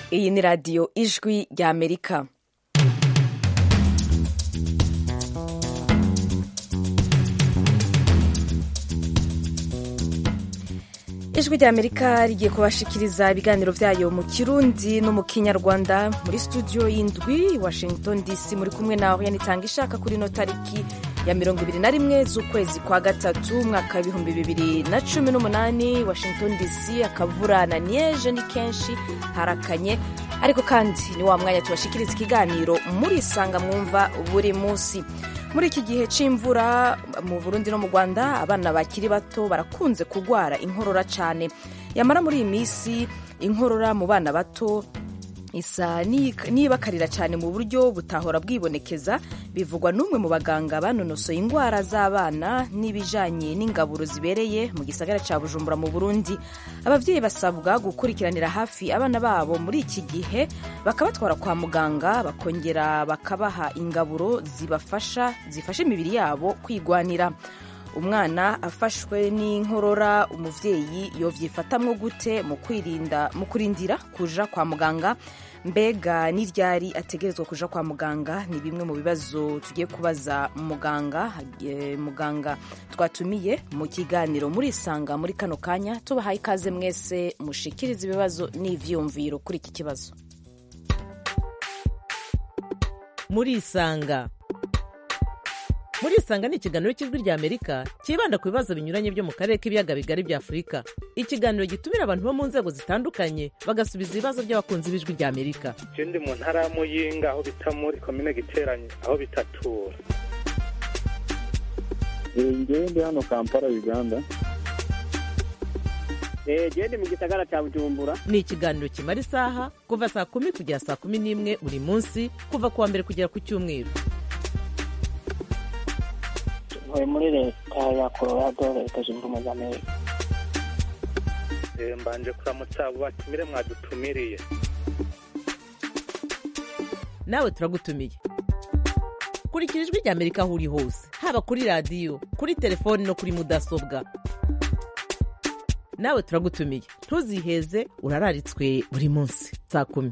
iyi ni radiyo ijwi ry'amerika ijwi ry'amerika rigiye kubashikiriza ibiganiro byayo mu kirundi no mu kinyarwanda muri studio y'indwi washington dc muri kumwe nawe yanitanga ishaka kuri ino tariki ya mirongo ibiri na rimwe z'ukwezi kwa gatatu umwaka w'ibihumbi bibiri na cumi n'umunani washington dc akavura na nieje ni kenshi harakanye ariko kandi ni wa mwanya tubashikiriza ikiganiro muri isanga mwumva buri munsi muri iki gihe c'imvura mu burundi no mu rwanda abana bakiri bato barakunze kurwara inkorora cyane yamara muri iyi minsi inkorora mu bana bato isa nibakarira cyane mu buryo butahora bwibonekeza bivugwa n'umwe mu baganga banonosoye indwara z'abana n'ibijanye n'ingaburo zibereye mu gisagara cya bujumbura mu burundi ababyeyi basabwa gukurikiranira hafi abana babo muri iki gihe bakabatwara kwa muganga bakongera bakabaha ingaburo zibafasha zifasha imibiri yabo kwigwanira umwana afashwe n'inkorora umuvyeyi yovyifatamwo gute mu kwirinda mu kurindira kuja kwa muganga mbega n'iryari ategerezwa kuja kwa muganga ni bimwe mu bibazo tugiye kubaza muganga e, muganga twatumiye mu kiganiro muri isanga muri kano kanya tubahaye ikaze mwese mushikiriza ibibazo n'ivyumviro kuri iki kibazo muri isanga muri isanga ni ikiganiro cy'ijwi ry'amerika cyibanda ku bibazo binyuranye byo mu karere k'ibiyaga bigari bya afurika ikiganiro gitumira abantu bo mu nzego zitandukanye bagasubiza ibibazo by'abakunzi b'ijwi ry'amerika je ndi mu ntara ya muyinga aho bita muri komine giteranye aho bitatura ngewe ndi hano kampala uganda gende mu gisagara cya bujumbura ni ikiganiro kimara isaha kuva saa kumi kugera saa kumi n'imwe buri munsi kuva ku wa mbere kugera ku cyumweru ntuye muri leta ya colorado leta zunze ubumwe za amerika mbanje kuramutsa abo batumire mwadutumiriye nawe turagutumiye kurikira ijwi ry'amerika aho uri hose haba kuri radiyo kuri telefoni no kuri mudasobwa nawe turagutumiye ntuziheze urararitswe buri munsi saa kumi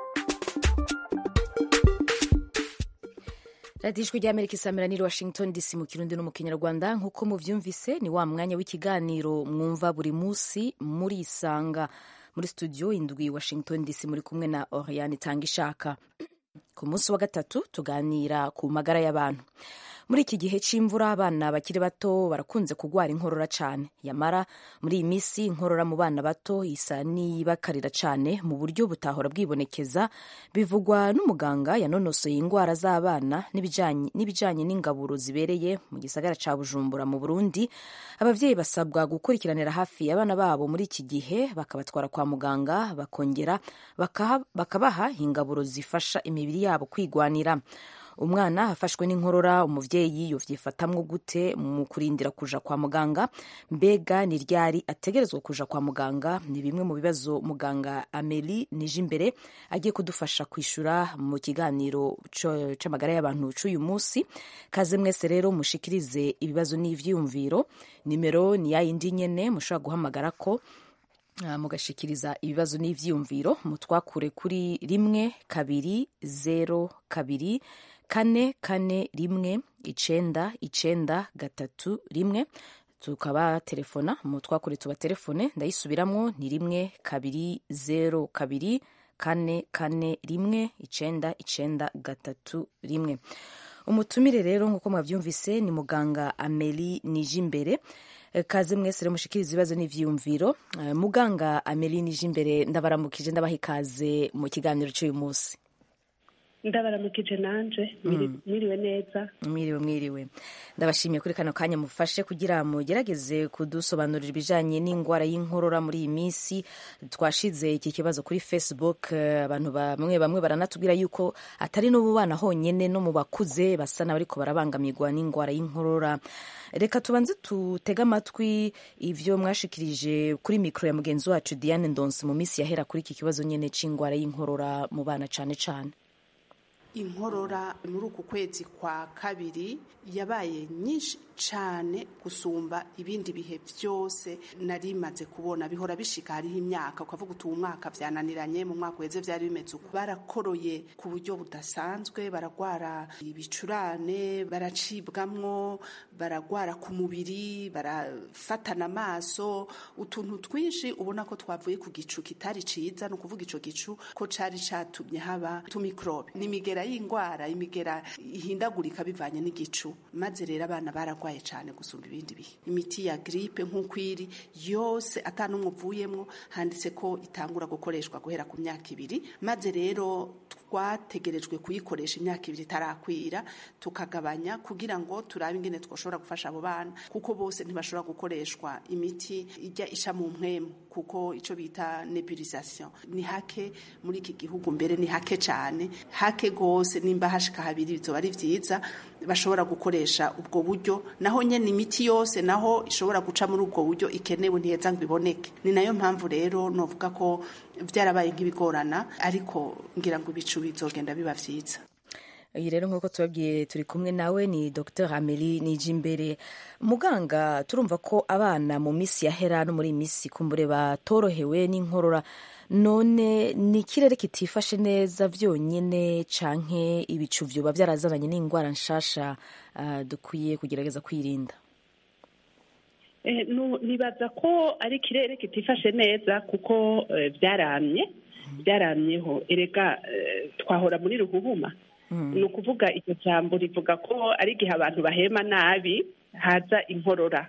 radiyo ijwi ry'amerika isamira ni washington dc mu kirundi no mu kinyarwanda nk'uko mubyumvise ni wa mwanya w'ikiganiro mwumva buri munsi muri isanga muri studio indwi washington dc muri kumwe na oriane itanga ishaka ku munsi wa gatatu tuganira ku magara y'abantu muri iki gihe c'imvura abana bakiri bato barakunze kurwara inkorora cane yamara muri iyi minsi inkorora mu bana bato isa nibakarira cane mu buryo butahora bwibonekeza bivugwa n'umuganga yanonosoye indwara z'abana n'ibijanye n'ingaburo zibereye mu gisagara ca bujumbura mu burundi abavyeyi basabwa gukurikiranira hafi abana babo muri iki gihe bakabatwara kwa muganga bakongera bakabaha ingaburo zifasha imibiri yabo kwigwanira umwana afashwe n'inkorora umuvyeyi yovyifatamwo gute mu kurindira kuja kwa muganga mbega ni ryari ategerezwa kuja kwa muganga ni bimwe mu bibazo muganga ameli nije imbere agiye kudufasha kwishura mu kiganiro c'amagara y'abantu c'uyu munsi kaze mwese rero mushikirize ibibazo n'ivyiyumviro nimero ni yayindi nyene mushobora guhamagara ko mugashikiriza ibibazo n'ivyiyumviro mutwakure kuri rimwe kabiri zero kabiri kane kane rimwe icenda icenda gatatu rimwe tukaba telefona mutwakure tuba telefone ndayisubiramwo ni rimwe kabiri zero kabiri kane kane rimwe icenda icenda gatatu rimwe umutumire rero nk'uko mwavyumvise ni muganga ameli nije imbere kaze mwese rero mushikiriza ibibazo n'ivyiyumviro muganga ameli nije imbere ndabaramukije ndabaha ikaze mu kiganiro cy'uyu munsi ndabaramukije nanje mwiriwe neza mwiriwe mwiriwe ndabashimiye kuri kano kanya mufashe kugira mugerageze kudusobanurira ibijanye n'indwara y'inkorora muri iyi minsi twashize iki kibazo kuri facebook abantu bamwe bamwe baranatubwira yuko atari no mu bana honyene no mu bakuze basa n'abariko barabangamirwa n'indwara y'inkorora reka tubanze tutege amatwi ivyo mwashikirije kuri mikro ya mugenzi wacu diane ndonsi mu minsi yahera kuri iki kibazo nyene c'indwara y'inkorora mu bana cane cane inkorora muri uku kwezi kwa kabiri yabaye nyinshi cyane gusumba ibindi bihe byose nari maze kubona bihora bishika hariho imyaka ukavuga uti uwo mwaka byananiranye mu mwaka uheze byari bimeze uko barakoroye ku buryo budasanzwe baragwara ibicurane baracibwamwo baragwara ku mubiri barafatana amaso utuntu twinshi ubona ko twavuye ku gicu kitari ciza ni ukuvuga ico gicu ko cari catumye haba tumikrobe ni imigera y'ingwara imigera ihindagurika bivanye n'igicu maze rero abana baragwaye cyane gusumba ibindi bihe imiti ya gripe nk'uko iri yose atanumwe uvuyemwo handitse ko itangura gukoreshwa guhera ku myaka ibiri maze rero twategerejwe kuyikoresha imyaka ibiri itarakwira tukagabanya kugira ngo turabe ingene twoshobora gufasha abo bana kuko bose ntibashobora gukoreshwa imiti ijya isha mu mpwemu kuko icyo bita nebulisation ni hake muri iki gihugu mbere ni hake cyane hake rwose nimba hashika habiri bizoba ari byiza bashobora gukoresha ubwo buryo naho nyene imiti yose naho ishobora guca muri ubwo buryo ikenewe ntiheza ngo iboneke ni nayo mpamvu rero novuga ko byarabaye nk'ibigorana ariko ngira ngo ibicu bizogenda biba vyiza iyi rero nk'uko tubabwiye turi kumwe nawe ni dr amelie nijimbere muganga turumva ko abana mu minsi yahera no muri iyi minsi kumbure batorohewe n'inkorora none ni ikirere kitifashe neza byonyine canke ibicu vyoba byarazananye n'indwara nshasha uh, dukwiye kugerageza kwirinda Eh, nu- nibaza ko ari ikirere kitifashe neza kuko eh, byaramye byaramyeho erega eh, twahora muri ruhuhuma ni ukuvuga iryo jambo rivuga ko ari igihe abantu bahema nabi haza inkorora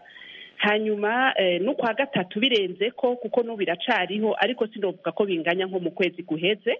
hanyuma eh, no kwa gatatu birenze ko kuko n'ubu biracariho ariko sinovuga ko binganya nko mu kwezi guheze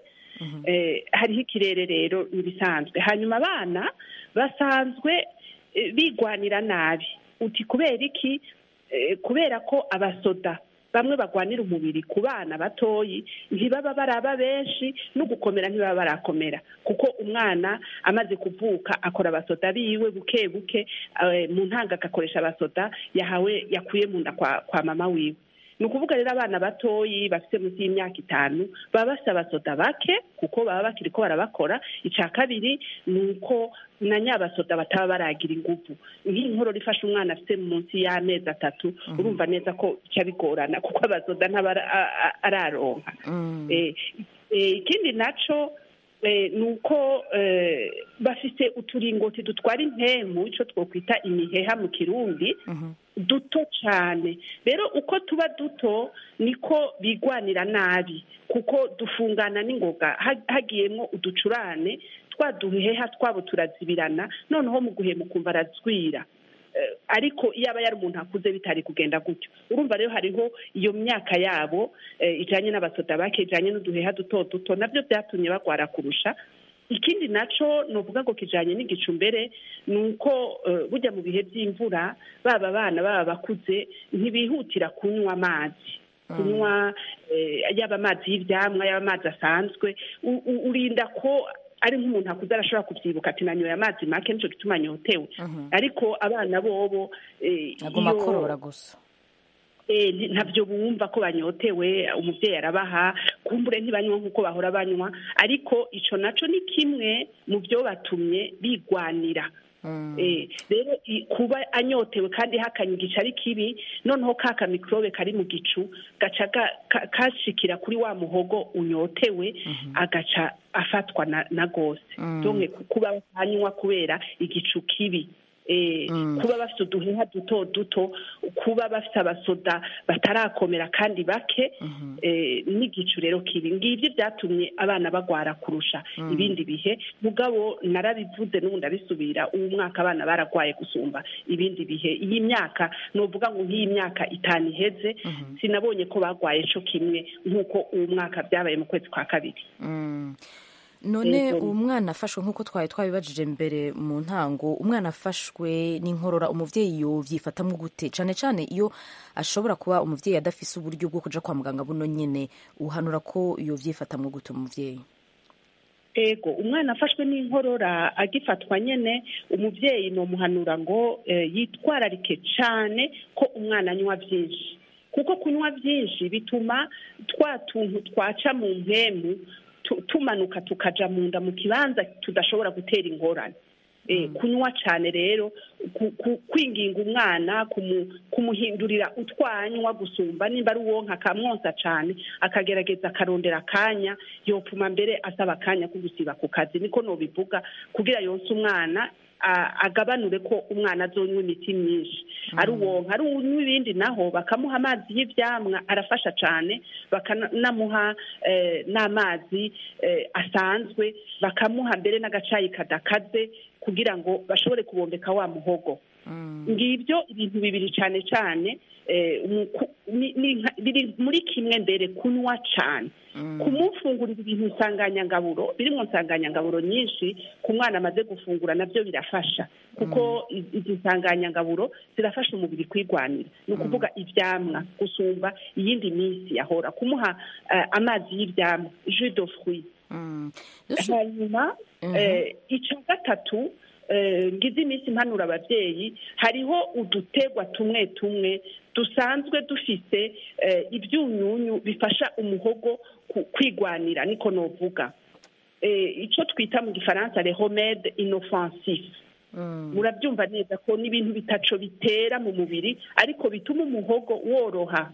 eh, hariho ikirere rero ibisanzwe hanyuma abana basanzwe eh, bigwanira nabi uti kubera iki Eh, kubera ko abasoda bamwe bagwanira umubiri ku bana batoyi ntibaba baraba benshi no gukomera ntibaba barakomera kuko umwana amaze kuvuka akora abasoda biwe buke buke eh, mu ntanga agakoresha abasoda yahawe yakuye mu nda kwa, kwa mama wiwe ni ukuvuga rero abana batoyi bafite munsi y'imyaka itanu baba bafite abasoda bake kuko baba bakiri ko barabakora icya kabiri ni uko na nyabasoda bataba baragira ingufu nk'inkorora ifashe umwana afite munsi y'amezi atatu urumva neza ko bica bigorana kuko abasoda ntaba ara- a- a- araronka Eh, eh, ikindi naco eh, ni uko eh, bafite uturingoti dutwara impemu icyo twokwita imiheha mu kirundi duto cyane rero uko tuba duto niko bigwanira nabi kuko dufungana n'ingoga ha- hagiyemo uducurane twa duheha twabo turazibirana noneho mu guhema ukumva arazwira Eh, ariko iyo aba yari umuntu akuze bitari kugenda gutyo urumva rero hariho iyo myaka yabo eh, ijanye n'abasoda bake ijanye n'uduheha duto duto nabyo byatumye bagwara kurusha ikindi naco novuga ngo kijanye n'igicu mbere ni uko eh, burya mu bihe by'imvura baba abana baba bakuze ntibihutira kunywa amazi kunywa eh, yaba amazi y'ivyamwa yaba amazi asanzwe U- u- urinda ko ari nk'umuntu akuze arashobora kuvyibuka ati nanyoye amazi make nico gituma nyotewe ariko abana bobo eh, aguma iyo- akorora gusa eh, nti- ntabyo bumva ko banyotewe umubyeyi arabaha kumbure ntibanywa nk'uko bahora banywa ariko ico naco ni kimwe mu byo batumye bigwanira Eh, rero i- kuba anyotewe kandi hakanye igice ari kibi noneho ka kamikorobe kari mu gicu gaca ga- ka- kashikira kuri wa muhogo unyotewe agaca afatwa na, na gose donke ku- kuba anywa kubera igicu kibi eh, kuba bafite uduheha duto duto kuba bafite abasoda batarakomera kandi bake eh, n'igicu rero kibi ngibyo byatumye abana bagwara kurusha ibindi bihe mugabo narabivuze n'ubu ndabisubira uwo mwaka abana baragwaye gusumba ibindi bihe iyi myaka novuga ngo nk'iyi myaka itanu iheze sinabonye ko bagwaye co kimwe nk'uko uwo mwaka byabaye mu kwezi kwa kabiri none Yego. uwo mwana afashwe nk'uko twari twabibajije mbere mu ntango umwana afashwe n'inkorora umuvyeyi yovyifatamwo gute cane cane iyo ashobora kuba umuvyeyi adafise uburyo bwo kuja kwa muganga buno nyene uhanura ko yovyifatamwo gute umuvyeyi ego umwana afashwe n'inkorora agifatwa nyene umuvyeyi nomuhanura ngo eh, yitwararike cane ko umwana anywa vyinshi kuko kunywa vyinshi bituma twa tuntu twaca mu mpemu tu- tumanuka tukaja mu nda mu kibanza tudashobora gutera ingorane Eh, kunywa cyane rero ku- ku- kwinginga umwana kumu- kumuhindurira utwanywa gusumba nimba ari uwonka akamwonsa cyane akagerageza akarondera akanya yopfuma mbere asaba akanya ko gusiba ku kazi niko nobivuga kugira yonse umwana a- agabanure ko umwana azonywa imiti myinshi ari uwonka ari unywa ibindi naho bakamuha amazi y'ivyamwa arafasha cyane bakanamuha eh, n'amazi eh, asanzwe bakamuha mbere n'agacayi kadakaze kugira ngo bashobore kubombeka wa muhogo ngibyo ibintu bibiri cyane cyane eh, mu- ku- ni- ni nka- biri muri kimwe mbere kunywa cyane kumufungurira ibintu nsanganyangaburo birimo nsanganyangaburo nyinshi ku mwana amaze gufungura nabyo birafasha kuko i- izi nsanganyangaburo zirafasha umubiri kwigwanira ni ukuvuga ibyamwa gusumba iyindi minsi yahora kumuha eh, amazi y'ibyamwa jus de fruit Mm. Dushu- hanyuma Mhm. eh, icya gatatu eh, ngize iminsi impanura ababyeyi hariho udutegwa tumwe tumwe dusanzwe dufite eh, ibyunyunyu bifasha umuhogo ku- kwigwanira niko novuga Eh, icyo twita mu gifaransa le remede inoffensif Mm. murabyumva neza ko n'ibintu bitaco bitera mu mubiri ariko bituma umuhogo woroha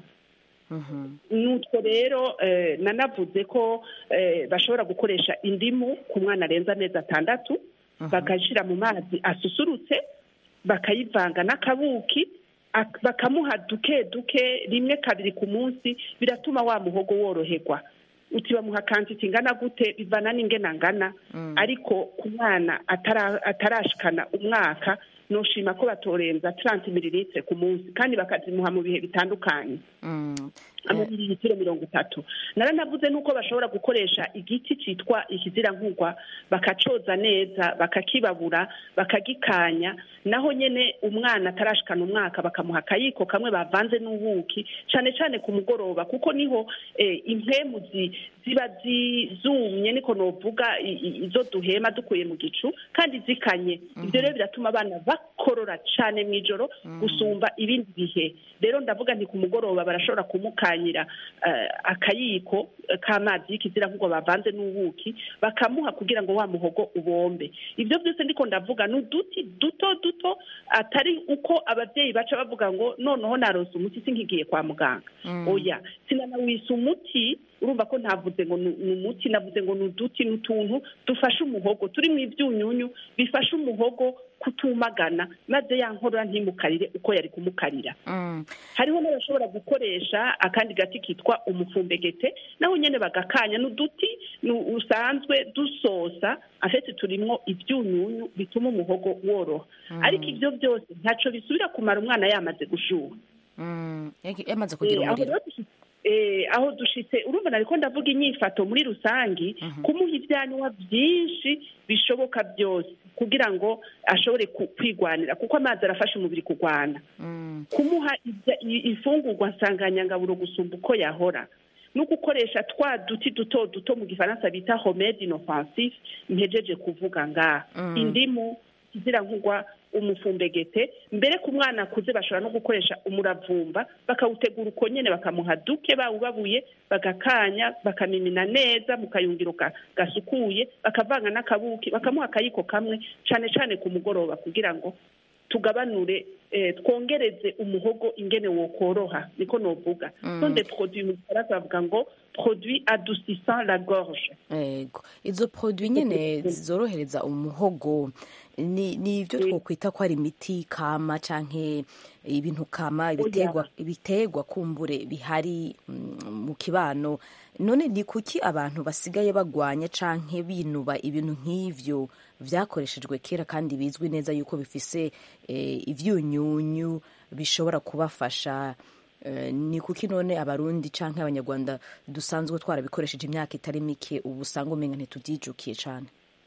Mhm. nutwo rero eh, nanavuze ko eh, bashobora gukoresha indimu ku mwana arenza amezi atandatu bagashyira mu mazi asusurutse bakayivanga n'akabuki ak- bakamuha duke duke rimwe kabiri ku munsi biratuma wa muhogo woroherwa uti bamuha kantiti ingana gute bivana n'ingena ngana ariko ku mwana atara- atarashikana umwaka noshima ko batorenza 30 mililitire ku munsi kandi bakazimuha mu bihe bitandukanye Mm. amamililitiro mirongo itatu naranavuze nuko bashobora gukoresha igiti cyitwa ikizirankugwa bakacoza neza bakakibabura bakagikanya naho nyene umwana atarashikana umwaka bakamuha akayiko kamwe bavanze n'ubuki cane cane ku mugoroba kuko niho eh, impemu zi- ziba zi- zumye niko novuga i- i- izo duhema dukuye mu gicu kandi zikanye ivyo rero biratuma abana bakorora cane mw'ijoro gusumba ibindi bihe rero ndavuga nti ku mugoroba barashobora kumukanyira eh, akayiko eh, k'amazi y'ikizira nk'ubwo bavanze n'ubuki bakamuha kugira ngo wa muhogo ubombe ibyo byose ndiko ndavuga ni uduti duto duto atari uko ababyeyi baca bavuga ngo noneho narose umuti sinkigiye kwa muganga oya sinanawisa umuti urumva ko ntavuze ngo ni ni umuti navuze ngo ni uduti ni utuntu dufasha umuhogo turi mu ibyunyunyu bifasha umuhogo kutumagana maze ya nkorora ntimukarire uko yari kumukarira Mm. hariho n'abashobora gukoresha akandi gati kitwa umufumbegete naho nyene bagakanya n'uduti nu- usanzwe dusosa afete turimwo ibyunyunyu bituma umuhogo woroha ariko ibyo byose ntaco bisubira kumara umwana yamaze gushuha Mm. Yagi- yamaze kugira Eh, aho umuriro rero dushitse- eh, aho dushitse urumva nariko ndavuga inyifato muri rusangi kumuha ivyanywa vyinshi bishoboka byose kugira ngo ashobore ku- kwigwanira kuko amazi arafasha umubiri kugwana Mm. kumuha ibya- i- ifungurwa nsanganyangaburo gusumba uko yahora no gukoresha twa duti duto duto mu gifaransa bita homede inoffensif mpejeje kuvuga ngaha Mm. indimu nkugwa umufumbegete mbere ku mwana akuze bashobora no gukoresha umuravumba bakawutegura uko nyene bakamuha duke bawubabuye bagakanya bakamimina neza mu kayungiro ga- gasukuye bakavanga n'akabuki bakamuha akayiko kamwe cane cane ku mugoroba kugira ngo tugabanure eh, twongereze umuhogo ingene wokoroha niko novuga Mm. son des produits mu gifaransa bavuga ngo produit adoucissant la gorge Ego. Izo produit nyene zorohereza umuhogo ni ni ibyo twokwita ko ari imiti kama canke ibintu kama ibitegwa ibitegwa kumbure bihari mm, mu kibano none ni kuki abantu basigaye bagwanya canke binuba ibintu nk'ivyo vyakoreshejwe kera kandi bizwi neza yuko bifise eh, ivyunyunyu bishobora kubafasha Eh, ni kuki none abarundi canke abanyarwanda dusanzwe twarabikoresheje imyaka itari mike ubu usanga umenga ntituvyijukiye cane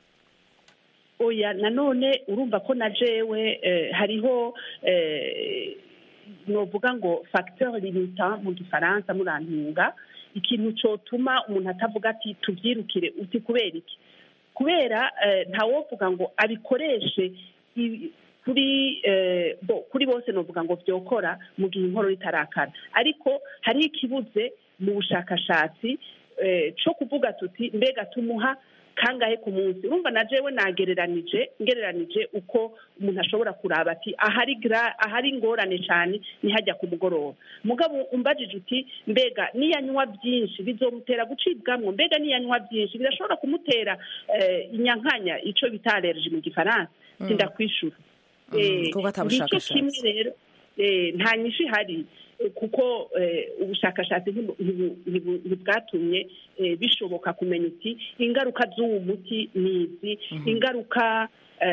oya nanone urumva ko na jewe eh, hariho eh, novuga ngo facteur limitant mu gifaransa murantunga ikintu cotuma umuntu atavuga ati tuvyirukire uti kubera iki kubera eh, ntawovuga ngo abikoreshe i- kuri eh, bo kuri bose novuga ngo vyokora mu gihe inkorora itarakara ariko hariho ikibuze mu bushakashatsi eh, co kuvuga tuti mbega tumuha kangahe ku munsi urumva na jewe nagereranije ngereranije uko umuntu ashobora kuraba ati ahari gra- ahari ingorane cyane ni hajya ku mugoroba mugabo umbajije uti mbega niyanywa byinshi bizomutera gucibwamwo mbega niyanywa byinshi birashobora kumutera eh, inyankanya ico bita allergie mu gifaransa sindakwishura Mm, Eh, kuko ata ngicyo bushakashatsi. kimwe rero eh, nta nyinshi ihari eh, kuko eh, ubushakashatsi ntibu- ntibu- ntibu- ntibwatumye eh, bishoboka kumenya uti ingaruka z'uwo muti ni izi ingaruka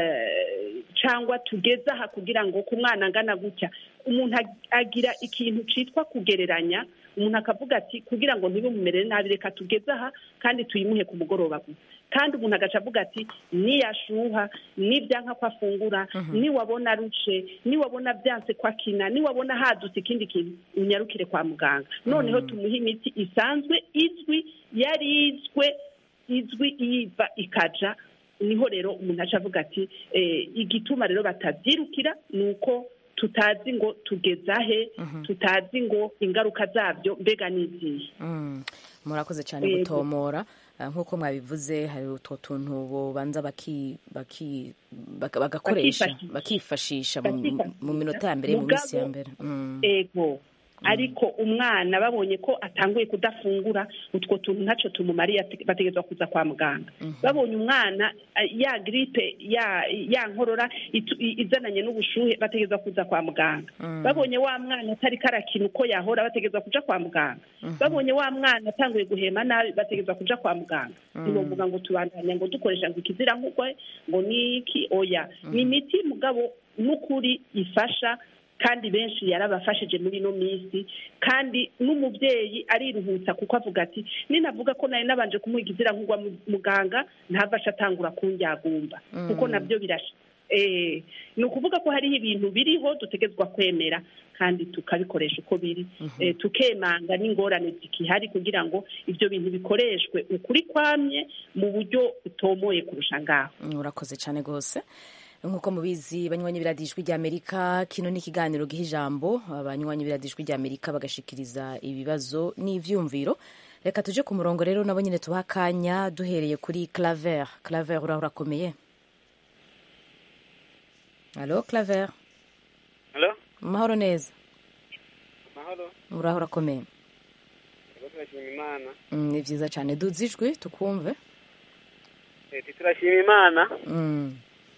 eh, cyangwa tugeze aha kugira ngo ku mwana angana gutya umuntu ag- agira ikintu cyitwa kugereranya umuntu akavuga ati kugira ngo ntibimumere nabi reka tugeze aha kandi tuyimuhe ku mugoroba gusa kandi umuntu agaca avuga ati niyashuha nibyanka ko afungura niwabona arushe niwabona byanse ko akina niwabona hadutse ikindi kintu unyarukire kwa muganga noneho tumuhe imiti isanzwe izwi yarizwe izwi iyiva ikaja niho rero umuntu aca avuga ati eh, igituma rero batabyirukira ni uko tutazi ngo tugezahe tutazi ngo ingaruka zabyo mbega ni izihe Mm, murakoze cyane Yego. gutomora Ah, nk'uko mwabivuze hari utwo tuntu bobanza baki- baki- baka- bagakoresha Bakifashisha. bakifashisha mu- Bakifashisha. mu minota ya mbere mu minsi ya Mugabo- mbere Mm. ego ariko umwana babonye ko atanguye kudafungura utwo tuntu ntacyo tumumariye ate- bategerezwa kuza kwa muganga babonye umwana eh, ya gripe ya ya nkorora itu- i- izananye n'ubushuhe bategerezwa kuza kwa muganga babonye wa mwana atari karakina uko yahora bategerezwa kuja kwa muganga babonye wa mwana atanguye guhema nabi bategerezwa kuja kwa muganga ntibovuga ngo tubandanya ngo dukoresha ngo ikizira nk'ukwe ngo niki oya ni imiti mugabo n'ukuri ifasha kandi benshi yarabafashije muri ino minsi kandi n'umubyeyi ariruhutsa kuko avuga ati ninavuga ko nari nabanje kumuha ikizira nk'ugwa mu- muganga ntavashe atangura kundyagumba kuko nabyo birasha Eh, ni ukuvuga ko hariho ibintu biriho dutegetswa kwemera kandi tukabikoresha uko biri Eh, tukemanga n'ingorane zikihari kugira ngo ibyo bintu bikoreshwe ukuri kwamye mu buryo butomoye kurusha ngaho urakoze cyane rwose nk'uko mubizi banywanyi biradijwi ry'amerika kino ni ikiganiro giha ijambo abanywanyi biradijwi ry'amerika bagashikiriza ibibazo n'ivyumviro reka tuje ku murongo rero nabo nyine tubaha akanya duhereye kuri claver claver uraho urakomeye alo claver Halo? mahoro neza Mahoro? uraho urakomeye Ego turashima Imana. Mm, ni vyiza cyane duze ijwi tukumve Eti turashima Imana. Mm,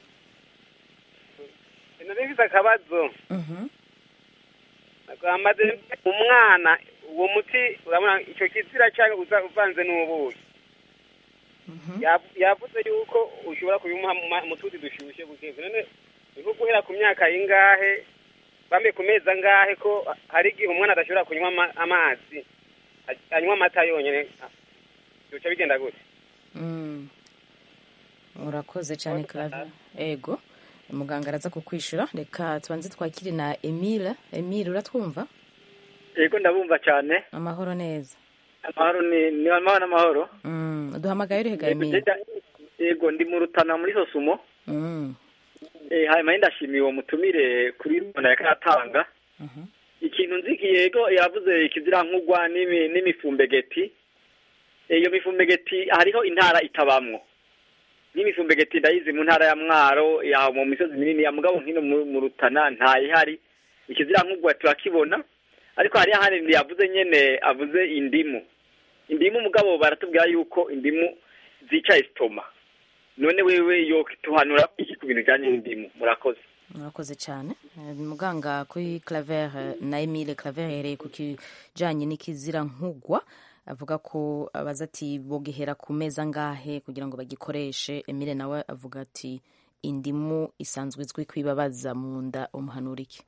Nari mfise akabazo. mhm, Nagamaze umwana uwo muti urabona icyo kizira cyangwa uza uvanze n'ubuki. mhm. Yav- Yavuze yuko ushobora kubimuha mu ma- mu tuzi dushyushye buke. None ni nko guhera ku myaka ingahe bambe ku mezi angahe ko hari igihe umwana adashobora kunywa ama- amazi a- anywa amata yonyine bica bigenda gute Mm. urakoze cyane claver ego muganga araza kukwishura reka tubanze twakire na emile emile uratwumva yego ndabumva cyane amahoro neza amahoro ni ni amahoro n'amahoro Mm, duhamagaye urihe ga Yego, emile jeda- yego ndi mu rutana muri sosumo Mm, Eh, hanyuma ndashimiye uwo mutumire kuri rubona yakatanga mhm. ikintu nzi yego yavuze ikizira nkugwa n'imi- n'imifumbegeti Eh, iyo mifumbegeti hariho intara itabamwo n'imifumbegeti ndayizi mu ntara ya mwaro ya mu misozi minini ya mugabo nkino mu mu rutana ntayihari ikizira nkugwa turakibona ariko hariho ahandi yavuze nyene avuze indimu indimu mugabo baratubwira yuko indimu zica esitoma none wewe yo tuhanura iki ku bintu bijanye n'indimu murakoze murakoze cyane Eh, muganga kuri claver eh, na emile claver yahereye ku kijanye n'ikizira nkugwa avuga ko abaza ati bogehera ku meza angahe kugira ngo bagikoreshe emile nawe avuga ati indimu isanzwe izwi kwibabaza mu nda umuhanura iki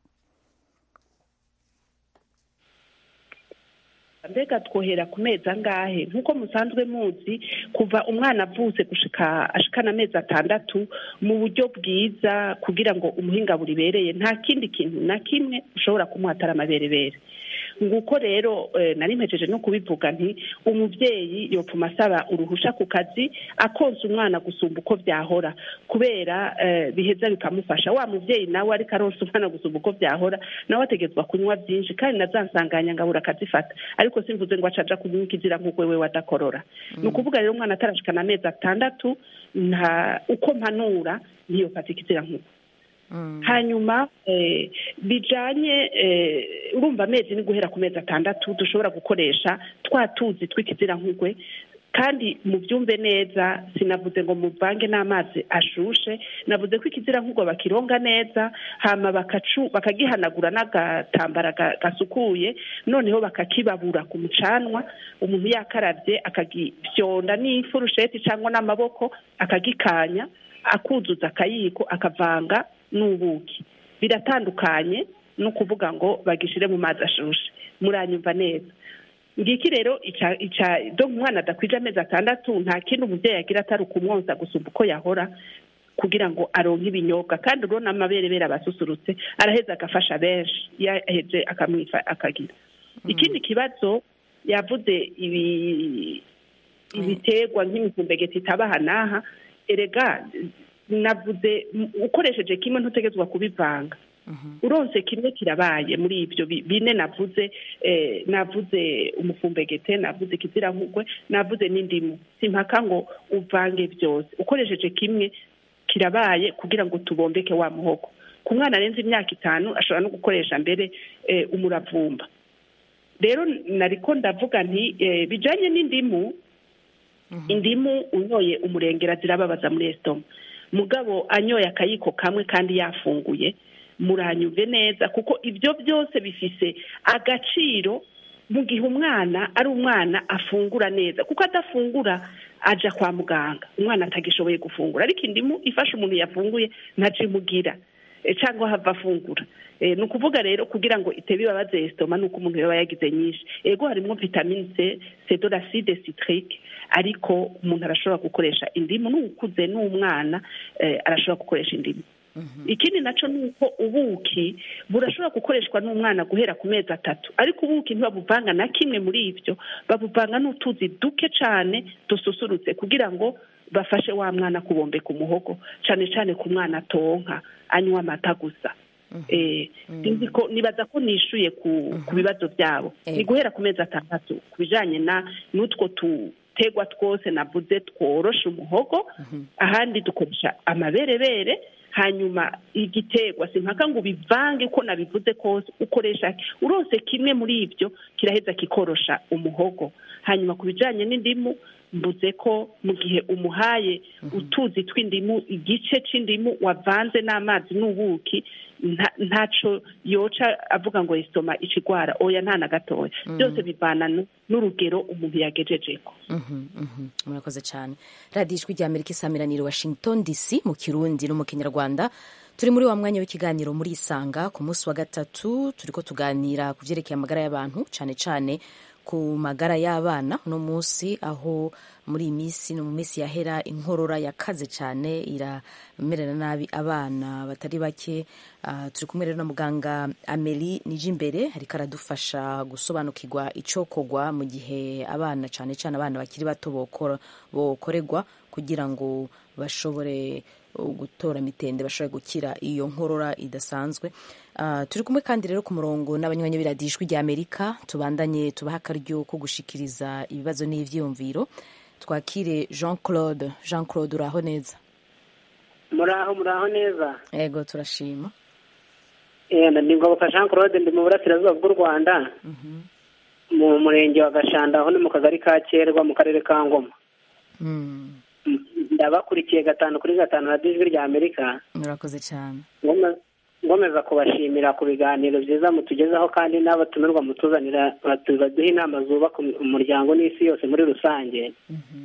mbega twohera ku mezi angahe nk'uko musanzwe muzi kuva umwana avutse gushika ashikana amezi atandatu mu buryo bwiza kugira ngo umuhinga buribereye nta kindi kintu na kimwe ushobora kumuha atari amaberebere nguko rero eh, nari mpejeje no kubivuga nti umubyeyi yopfuma asaba uruhusha ku kazi akonsa umwana gusumba uko byahora kubera eh, biheza bikamufasha wa mubyeyi nawe ariko aronsa umwana gusumba uko byahora nawe ategetswa kunywa byinshi kandi na za nsanganya ngabura akazifata ariko simvuze ngo acaja kunywa ikizira nk'uko we wadakorora ni ukuvuga rero umwana atarashikana amezi atandatu nta uko mpanura ntiyofata ikizira nk'uko hanyuma eh, bijanye eh, urumva amezi ni guhera ku mezi atandatu dushobora gukoresha twa tuzi tw'ikizirankugwe kandi mubyumve neza sinavuze ngo muvange n'amazi ashushe navuze ko ikizirankugwe bakironga neza hama bakacu bakagihanagura n'agatambara ga- gasukuye noneho bakakibabura ku mucanwa umuntu yakaravye akagifyonda n'ifurusheti cyangwa n'amaboko akagikanya akuzuza akayiko akavanga n'ubuki biratandukanye no kuvuga ngo bagishire mu mazi ashushe muranyumva neza ngiki rero ica ica do umwana adakwije amezi atandatu nta kindi umubyeyi agira atari ukumwonsa gusumba uko yahora kugira ngo aronke ibinyobwa kandi urabona amaberebere abasusurutse araheza agafasha benshi iyo aheje akamwifa akagira ikindi kibazo yavuze ibi ibiterwa nk'imifumbegeti itabaha n'aha erega navuze m- ukoresheje kimwe ntutegetswa kubivanga uronse kimwe kirabaye muri ibyo bi- bine navuze eh, navuze umufumbegete navuze ikizirankugwe navuze n'indimu simpaka ngo uvange byose ukoresheje kimwe kirabaye kugira ngo tubombeke wa muhogo ku mwana arenze imyaka itanu ashobora no gukoresha mbere eh, umuravumba rero nariko ndavuga nti eh, bijanye n'indimu indimu unyoye umurengera zirababaza muri esitoma mugabo anyoye akayiko kamwe kandi yafunguye muranyumve neza kuko ibyo byose bifise agaciro mu gihe umwana ari umwana afungura neza kuko adafungura aja kwa muganga umwana atagishoboye gufungura ariko indimu ifasha umuntu yafunguye ntacimugira eh, cyangwa hava afungura Eh, ni ukuvuga rero kugira ngo itebe ibabaze esitoma ni uko umuntu yaba yagize nyinshi ego harimo vitamine c c'est de l'acide citrique ariko umuntu arashobora gukoresha indimu n'ukuze n'umwana eh, arashobora gukoresha indimu ikindi nacyo ni uko ubuki burashobora gukoreshwa n'umwana guhera ku mezi atatu ariko ubuki ntibabuvanga na kimwe muri ibyo babuvanga n'utuzi duke cyane dususurutse kugira ngo bafashe wa mwana kubombeka umuhogo cyane cyane ku mwana atonka anywa amata gusa Eh, sinzi ko nibaza ko nishuye ku ku bibazo byabo Eh. ni guhera ku mezi atandatu ku bijanye na n'utwo tutegwa twose navuze tworosha umuhogo ahandi dukoresha amaberebere hanyuma igiterwa simpaka ngo ubivange uko nabivuze kose ukoresha urose kimwe muri ibyo kiraheza kikorosha umuhogo hanyuma ku bijanye n'indimu mvuze ko mu gihe umuhaye utuzi tw'indimu igice c'indimu wavanze n'amazi n'ubuki nta- ntaco yoca avuga ngo isoma icigwara oya nta na gatoya byose bivana nu- n'urugero umuntu yagejejeko Mhm, mhm. murakoze cyane radiyo ijwi rya amerika isamiraniro washington dc mu kirundi no mu kinyarwanda turi muri wa mwanya w'ikiganiro muri isanga ku munsi wa gatatu turiko tuganira ku byerekeye amagara y'abantu cyane cyane ku magara y'abana uno munsi aho muri iyi minsi no mu minsi yahera inkorora yakaze cyane iramerera nabi abana batari bake Ah, turi kumwe rero na muganga ameli nijimbere ariko aradufasha gusobanukirwa icokogwa mu gihe abana cyane cyane abana bakiri bato bokora- bokorerwa kugira ngo bashobore uh, gutora mitende bashobore gukira iyo nkorora idasanzwe Ah, turi kumwe kandi rero ku murongo n'abanywanyi b'iradiyo ijwi rya amerika tubandanye tubaha akaryo ko gushikiriza ibibazo n'ivyiyumviro twakire jean claude jean claude uraho neza muraho muraho neza ego turashima Eh, ndi ngoboka jean claude ndi mu burasirazuba bw'u rwanda mu murenge wa gashanda aho ni mu kagari ka kerwa mu karere ka ngoma Mm, M- ndabakurikiye gatanu kuri gatanu radiyo ijwi rya amerika murakoze cyane ngome- ngomeza kubashimira ku biganiro byiza mutugezaho kandi n'abatumirwa mutuzanira batu- baduha inama zubaka um- umuryango n'isi yose muri rusange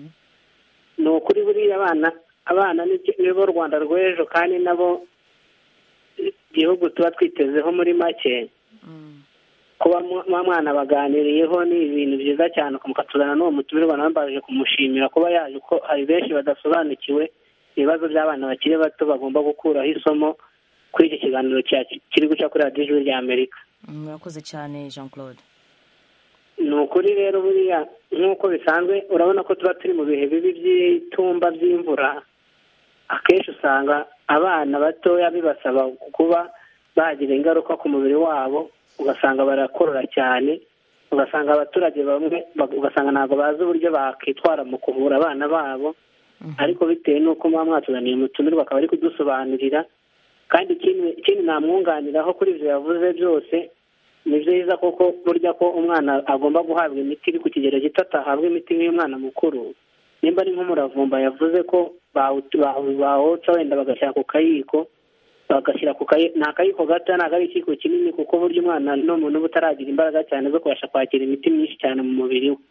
ni ukuri buriya abana abana ni- nibo rwanda rw'ejo kandi nabo igihugu tuba twitezeho muri make kuba mu- muba mwana baganiriyeho ni ibintu byiza cyane mukatuzana n'uwo mutumirwa nawe mbaje kumushimira kuba yaje ko hari benshi badasobanukiwe ibibazo by'abana bakiri bato bagomba gukuraho isomo kuri iki kiganiro cya- kiri guca kuri radiyo ijwi rya amerika murakoze cyane jean claude ni ukuri rero buriya nk'uko bisanzwe urabona ko tuba turi mu bihe bibi by'itumba by'imvura akenshi usanga abana batoya bibasaba kuba bagira ingaruka ku mubiri wabo ugasanga barakorora cyane ugasanga abaturage bamwe ugasanga ntabwo bazi uburyo bakitwara mu kuvura abana babo ariko bitewe n'uko muba mwatuzaniye umutumirwa akaba ari kudusobanurira kandi ikindi namwunganiraho kuri ibyo yavuze byose ni byiza koko burya ko umwana agomba guhabwa imiti iri ku kigero gito atahabwa imiti nk'iy'umwana mukuru nimba ari nk'umuravumba yavuze ko bawotsa wenda bagashyira ku kayiko bagashyira ku kayiko ni akayiko gato ntabwo ari ikiyiko kinini kuko burya umwana ni umuntu uba utaragira imbaraga cyane zo kubasha kwakira imiti myinshi cyane mu mubiri we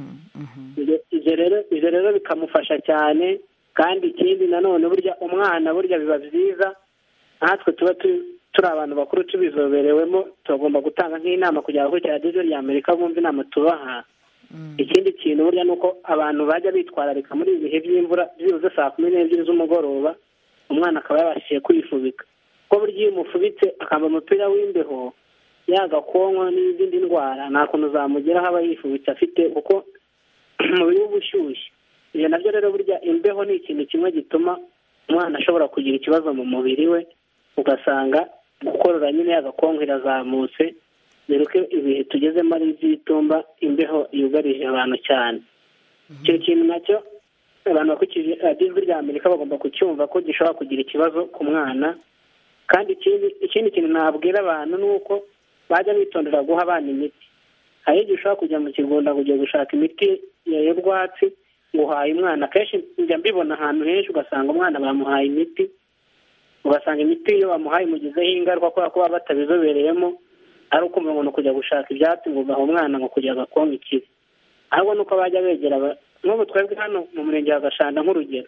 ibyo rero bikamufasha cyane kandi ikindi nanone burya umwana burya biba byiza natwe tuba turi abantu bakuru tubizoberewemo tugomba gutanga nk'inama kugira ngo kuri radiyo rya amerika bumve inama tubaha ikindi kintu burya ni uko abantu bajya bitwararika muri ibi bihe by'imvura byibuze saa kumi n'ebyiri z'umugoroba umwana akaba yabashije kwifubika kuko burya iyo umufubitse akambara umupira w'imbeho yagakonwa n'izindi ndwara nta kuntu zamugeraho aba yifubitse afite kuko umubiri uba ushyushye ibyo nabyo rero burya imbeho ni ikintu kimwe gituma umwana ashobora kugira ikibazo mu mubiri we ugasanga gukorora nyine yagakongo irazamutse dore ko ibihe tugezemo ari iby'itumba imbeho yugarije abantu cyane icyo kintu nacyo abantu bakurikije ijwi rya amerika bagomba kucyumva ko gishobora kugira ikibazo ku mwana kandi ikindi kintu nabwira abantu ni uko bajya bitondera guha abana imiti hari igihe ushobora kujya mu kigunda kujya gushaka imiti y'urwatsi ngo uhaye umwana akenshi njya mbibona ahantu henshi ugasanga umwana bamuhaye imiti ugasanga imiti iyo bamuhaye imugizeho ingaruka kubera ko baba batabizobereyemo ari ukumva ngo ni ukujya gushaka ibyatsi ngo ugaha umwana ngo kugira agakonga ikibi ahubwo ni uko bajya begera nk'ubu twebwe hano mu murenge wa gashanda nk'urugero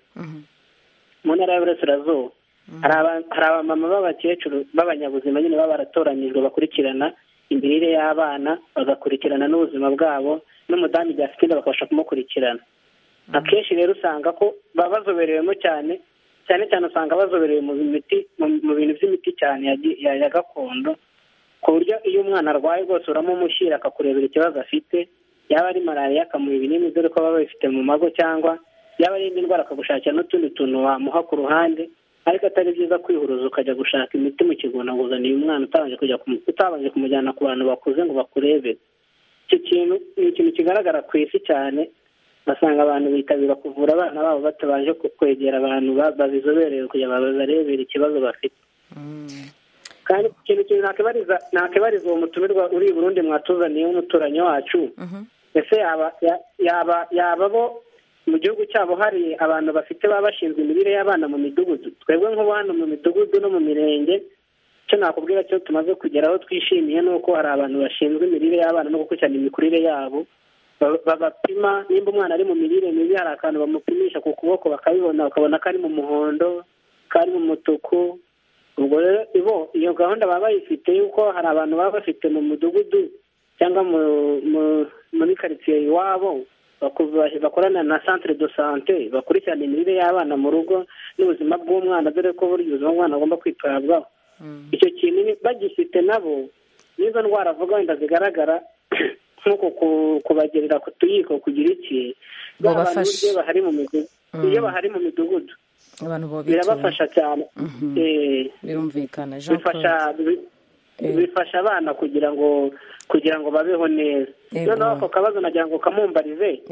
mu ntara y'uburasirazuba hari abamama b'abakecuru b'abanyabuzima nyine baba baratoranyijwe bakurikirana imirire y'abana bagakurikirana n'ubuzima bwabo n'umudamu igihe afite inda bakabasha kumukurikirana akenshi rero usanga ko baba bazoberewemo cyane cyane cyane usanga bazoberewe mu miti mu bintu by'imiti cyane ya gakondo ku buryo iyo umwana arwaye rwose uramumushyira akakurebera ikibazo afite yaba ari malariya akamuha ibinini dore ko baba babifite mu mago cyangwa yaba ari indi ndwara akagushakira n'utundi tuntu wamuha ku ruhande ariko atari byiza kwihuruza ukajya gushaka imiti mu kigunda ngo uzaniye umwana utabanje kujya utabanje kumujyana ku bantu bakuze ngo bakurebere icyo kintu ni ikintu kigaragara ku isi cyane basanga abantu bitabira kuvura abana babo batabanje kwegera abantu babizobereye kugira ngo babarebere ikibazo bafite kandi ikintu kintu nakibariza uwo mutumirwa uri i burundi mwatuzaniye w'umuturanyi wacu ese yaba yaba bo mu gihugu cyabo hari abantu bafite baba bashinzwe imirire y'abana mu midugudu twebwe nk'ubu hano mu midugudu no mu mirenge icyo nakubwira cyo tumaze kugeraho twishimiye ni uko hari abantu bashinzwe imirire y'abana no gukurikirana imikurire yabo babapima nimba umwana ari mu mirire mibi hari akantu bamupimisha ku kuboko bakabibona bakabona ko ari mu muhondo ko ari mu mutuku ubwo rero ibo iyo gahunda baba bayifite yuko hari abantu baba bafite mu mudugudu cyangwa muri karitsiye iwabo bakorana na centre de sante bakurikirana imirire y'abana mu rugo n'ubuzima bw'umwana dore ko buri ubuzima bw'umwana agomba kwitabwaho icyo kintu bagifite nabo n'izo ndwara avuga wenda zigaragara nk'uko kubagerera ku tuyiko kugira iki abantu buryo bahari mu midugudu iyo bahari mu midugudu birabafasha cyane birumvikana bifasha abana kugira ngo kugira ngo babeho neza noneho ako kabazo nagira ngo kamumbarize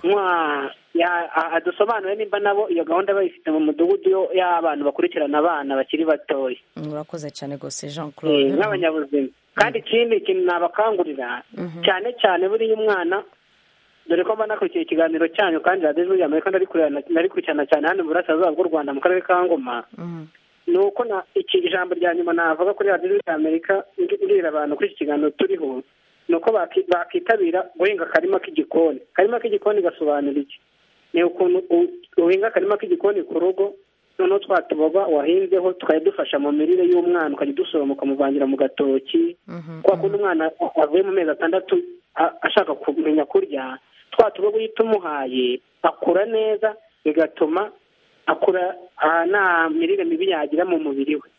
adusobanure nimba nabo iyo gahunda bayifite mu mudugudu y'abantu bakurikirana abana bakiri batoya urakoze cyane rwose jean claude nk'abanyabuzima kandi ikindi kintu nabakangurira cyane cyane buriya umwana dore ko mba nakurikiye ikiganiro cyanyu kandi radiyo ijwi rya amerika ndarikurikirana cyane hano mu burasirazuba bw'u rwanda mu karere ka ngoma ni uko iki ijambo rya nyuma navuga kuri radiyo ijwi rya amerika mbwira abantu kuri iki kiganiro turiho ni uko bakitabira guhinga akarima k'igikoni akarima k'igikoni gasobanura iki ni ukuntu uhinga akarima k'igikoni ku rugo noneho twa tuboga wahinzeho tukajya dufasha mu mirire y'umwana ukajya udusoroma ukamuvangira mu gatoki kwa kundi umwana avuye mu mezi atandatu ashaka kumenya kurya twa tuboga iyo tumuhaye akura neza bigatuma akura nta mirire mibi yagira mu mubiri we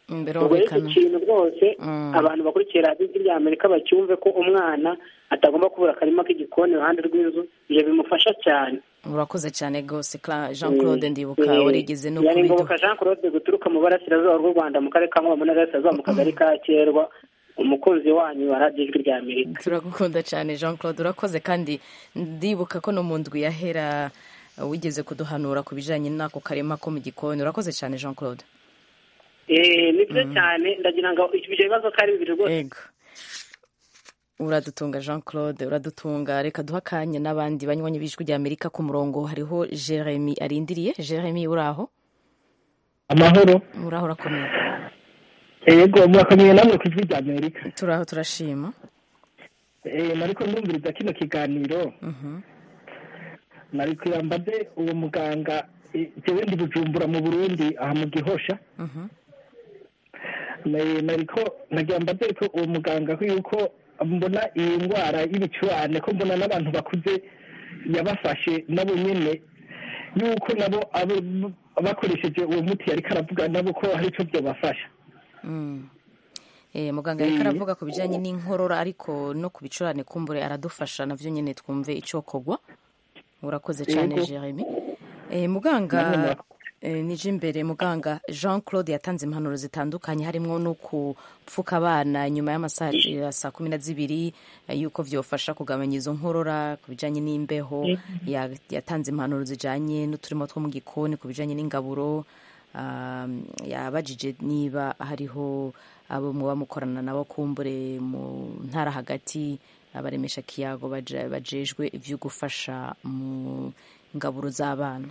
Mm, ubwo rero icyo birumvikana kintu rwose Mm. abantu bakurikiye radiyo ijwi rya amerika bacyumve ko umwana atagomba kubura akarima k'igikoni iruhande rw'inzu ibyo bimufasha cyane urakoze cyane rwose Cla- jean claude ndibuka Eh, warigeze no yari kubiduha ngoboka jean claude guturuka mu burasirazuba bw'u rwanda mu karere ka ngoma mu ntara y'Iburasirazuba mu kagari ka kerwa umukunzi wanyu wa radiyo ijwi rya amerika turagukunda cyane jean claude urakoze kandi ndibuka ko no mu ndwi yahera uh, wigeze kuduhanura ku bijyanye n'ako karema ko mu gikoni urakoze cyane jean claude Eh, ni byo cyane ndagira ngo ibyo bibazo ko ari bibiri rwose Ego. uradutunga jean claude uradutunga reka duha akanya n'abandi banywanyi b'ijwi rya amerika ku murongo hariho jeremy arindiriye jeremy uraho amahoro uraho urakomeye yego murakomeye namwe ku ijwi rya amerika turaho turashima Eh, nariko ndumviriza kino kiganiro Mhm. nari kuyambaze uwo muganga eh, jewe ndi bujumbura mu burundi aha mu gihosha Mhm. Na- nariko nagira mbaze ko uwo muganga ko yuko mbona iyi ndwara y'ibicurane ko mbona n'abantu bakuze yabafashe nabo nyene yuko nabo abo- bakoresheje uwo muti yariko aravuga nabo ko hari ico byobafasha Mm. Eh, muganga ariko aravuga ku bijyanye n'inkorora ariko no ku bicurane kumbure aradufasha navyo nyene twumve icokorwa urakoze cyane Yego. jeremy eh, muganga eh, nije imbere muganga jean claude yatanze impanuro zitandukanye harimo no kupfuka abana nyuma y'amasaha ya saa kumi na zibiri eh, yuko vyofasha kugabanya izo nkorora ku bijyanye n'imbeho Ya- yatanze impanuro zijanye n'uturimo two mu gikoni ku bijyanye n'ingaburo um, yabajije niba hariho abo muba mukorana nabo kumbure mu ntara hagati abaremesha kiyago baje- bajejwe ivyo gufasha mu ngaburo z'abana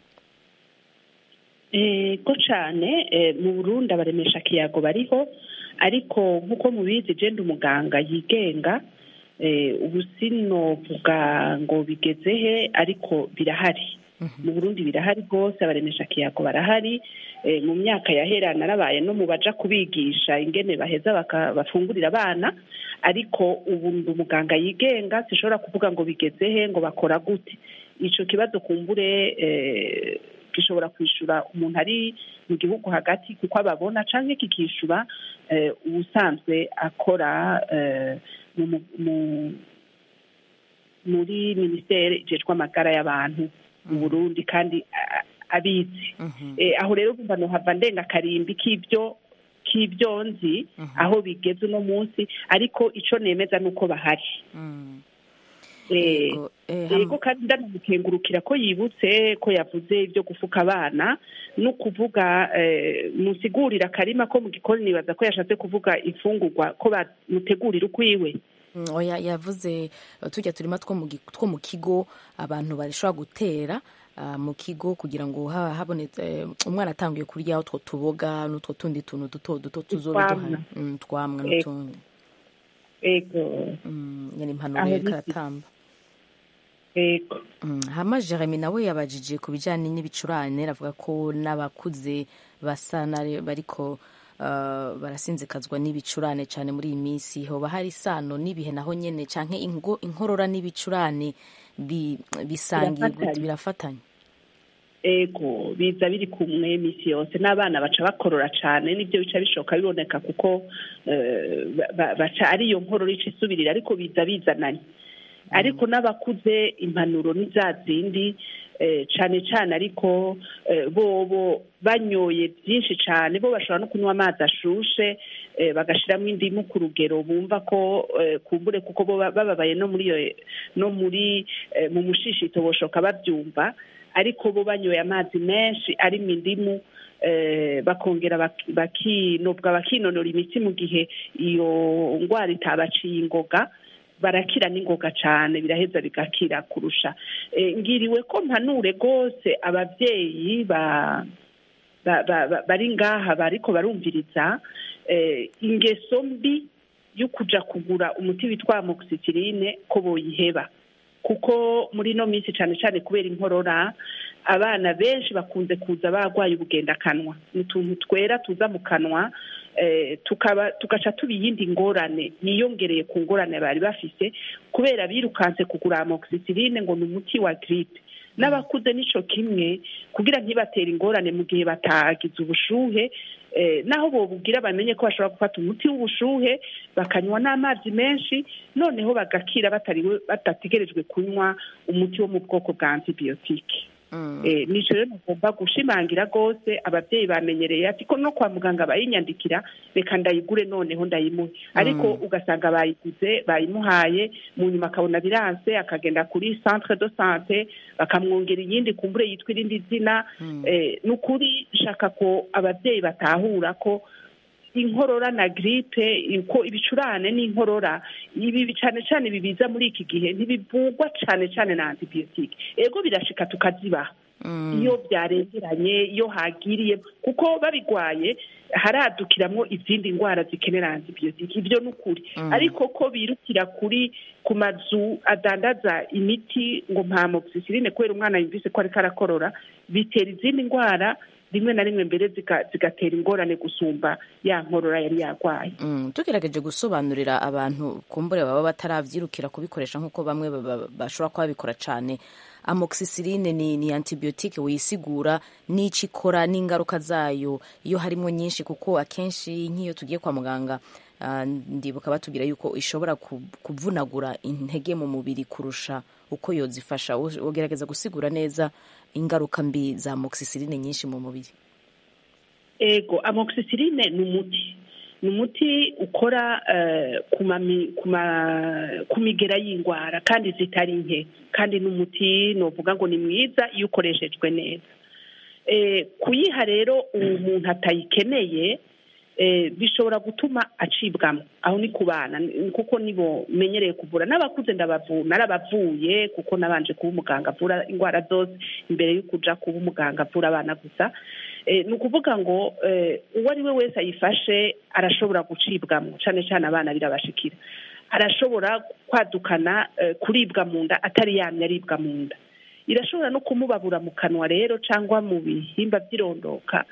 ego cyane eh, mu burundi abaremesha kiyago bariho ariko nk'uko mubizi genda umuganga yigenga eh, ubu sinovuga ngo bigeze he ariko birahari mu burundi birahari rwose abaremesha kiyago barahari eh, mu myaka yahera narabaye no mu baja kubigisha ingene baheza baka- bafungurira abana ariko ubu ndi umuganga yigenga sishobora kuvuga ngo bigeze he ngo bakora gute ico kibazo kumbure eh, gishobora kwishura umuntu ari mu gihugu hagati kuko ababona canke kikishura eh, ubusanzwe akora eh, mu, mu, mu, muri minisiteri ijejwe amagara y'abantu mu burundi kandi a- abizi eh, aho rero bumva nohava ndenga akarimbi k'ibyo k'ibyo nzi aho bigeze uno munsi ariko ico nemeza nuko bahari Eh, yego kandi ndanamukengurukira ko yibutse ko yavuze ibyo gufuka abana no kuvuga eh, musigurira akarima ko mu gikoni nibaza ko yashatse kuvuga imfungurwa ko bamutegurira ukwiwe Mm, oya yavuze uh, tujya turima two mu gi- two mu kigo abantu barashobora gutera uh, mu kigo kugira ngo ha- habonetse eh, umwana atanguye kurya utwo tuboga n'utwo tundi tuntu duto duto tuzobe Utwamwa. duhari Mm, twamwa Eh, n'utundi ego Mm, nyine impanuro Aho yariko bisi. aratamba ego Mm, hama jeremy nawe yabajije ku bijyanye n'ibicurane avuga ko n'abakuze basa na- bariko uh, barasinzikazwa n'ibicurane cyane muri iyi minsi hoba hari isano n'ibihe naho nyene canke ingo- inkorora n'ibicurane bi- bisangiye gute? Birafatanye. birafatanye ego biza biri kumwe misi yose n'abana baca bakorora cyane nibyo bica bishoka biboneka kuko eh, ba- ba- baca ari iyo nkorora ica isubirira ariko biza bizananye ariko n'abakuze impanuro ni za zindi eh, cane cane ariko eh, bobo banyoye byinshi cane bo bashobora no kunywa amazi ashushe eh, bagashiramo indimu ku rugero bumva ko eh, kumbure kuko bo ba- bababaye no muri iyo no muri eh, mu mushishito boshoka babyumva ariko bo banyoye amazi menshi arimo indimu eh, bakongera bak- bakinobwa bakinonora imitsi mu gihe iyo ndwara itabaciye ingoga barakira n'ingoga cyane biraheza bigakira kurusha Eh, ngiriwe ko mpanure rwose ababyeyi ba ba- ba- ba- bari ngaha bariko barumviriza eh, ingeso mbi yo kuja kugura umuti witwa amoxicilline ko boyiheba kuko muri ino minsi cyane cyane kubera inkorora abana benshi bakunze kuza barwaye ubugendakanwa ni utuntu twera tuza mu kanwa eh, tukaba tugaca tuba iyindi ngorane niyongereye ku ngorane bari bafise kubera birukanse kugura amoxicilline ngo ni umuti wa gripe n'abakuze nico kimwe kugira ntibatere ingorane mu gihe batagize ubushuhe eh, naho bobubwira bamenye ko bashobora gufata umuti w'ubushuhe bakanywa n'amazi menshi noneho bagakira batariwe badategerejwe kunywa umuti wo mu bwoko bwa antibiyotike Eh, nico rero mugomba gushimangira rwose ababyeyi bamenyereye ati ko no kwa muganga bayinyandikira reka ndayigure noneho ndayimuhe ariko ugasanga bayiguze bayimuhaye mu nyuma akabona biranse akagenda kuri centre de sante bakamwongera iyindi kumbure yitwa irindi zina Eh, ni ukuri shaka ko ababyeyi batahura ko inkorora na gripe uko ibicurane n'inkorora ibi cyane cyane bibiza muri iki gihe ntibivugwa cyane cyane na antibiyotike ego birashika tukazibaha iyo byarengeranye iyo hagiriye kuko babigwaye haradukiramwo izindi ndwara zikenera antibiyotike ibyo ni ukuri ariko ko birukira kuri ku mazu adandaza imiti ngo nta moxicilline kubera umwana yumvise ko ariko arakorora bitera izindi ndwara rimwe na rimwe mbere zika- zigatera ingorane gusumba ya nkorora yari yarwaye Mm, tugerageje gusobanurira abantu kumbure baba bataravyirukira kubikoresha nk'uko bamwe baba- bashobora kuba babikora cane amoxicilline ni, ni antibiotique wisigura n'ico ikora n'ingaruka zayo iyo harimo nyinshi kuko akenshi nk'iyo tugiye kwa muganga ah, ndibuka batubwira yuko ishobora ku- kuvunagura intege mu mubiri kurusha uko yozifasha Wo- wogerageza gusigura neza ingaruka mbi za amoxicilline nyinshi mu mubiri ego amoxicilline ni umuti ni umuti ukora eh, ku mami- ku ma- ku migera y'indwara kandi zitari nke kandi ni umuti novuga ngo ni mwiza iyo ukoreshejwe neza Eh, kuyiha rero umuntu atayikeneye eh, bishobora gutuma acibwamo aho ni ku bana ni- kuko nibo menyereye kuvura n'abakuze ndabavu narabavuye kuko nabanje kuba umuganga avura indwara zose imbere yo kuja kuba umuganga avura abana gusa Eh, ni ukuvuga ngo eh, uwo ari we wese ayifashe arashobora gucibwamo cyane cyane abana birabashikira arashobora kwadukana eh, kuribwa mu nda atari yamye aribwa mu nda irashobora no kumubabura mu kanwa rero cyangwa mu bihimba by'irondoka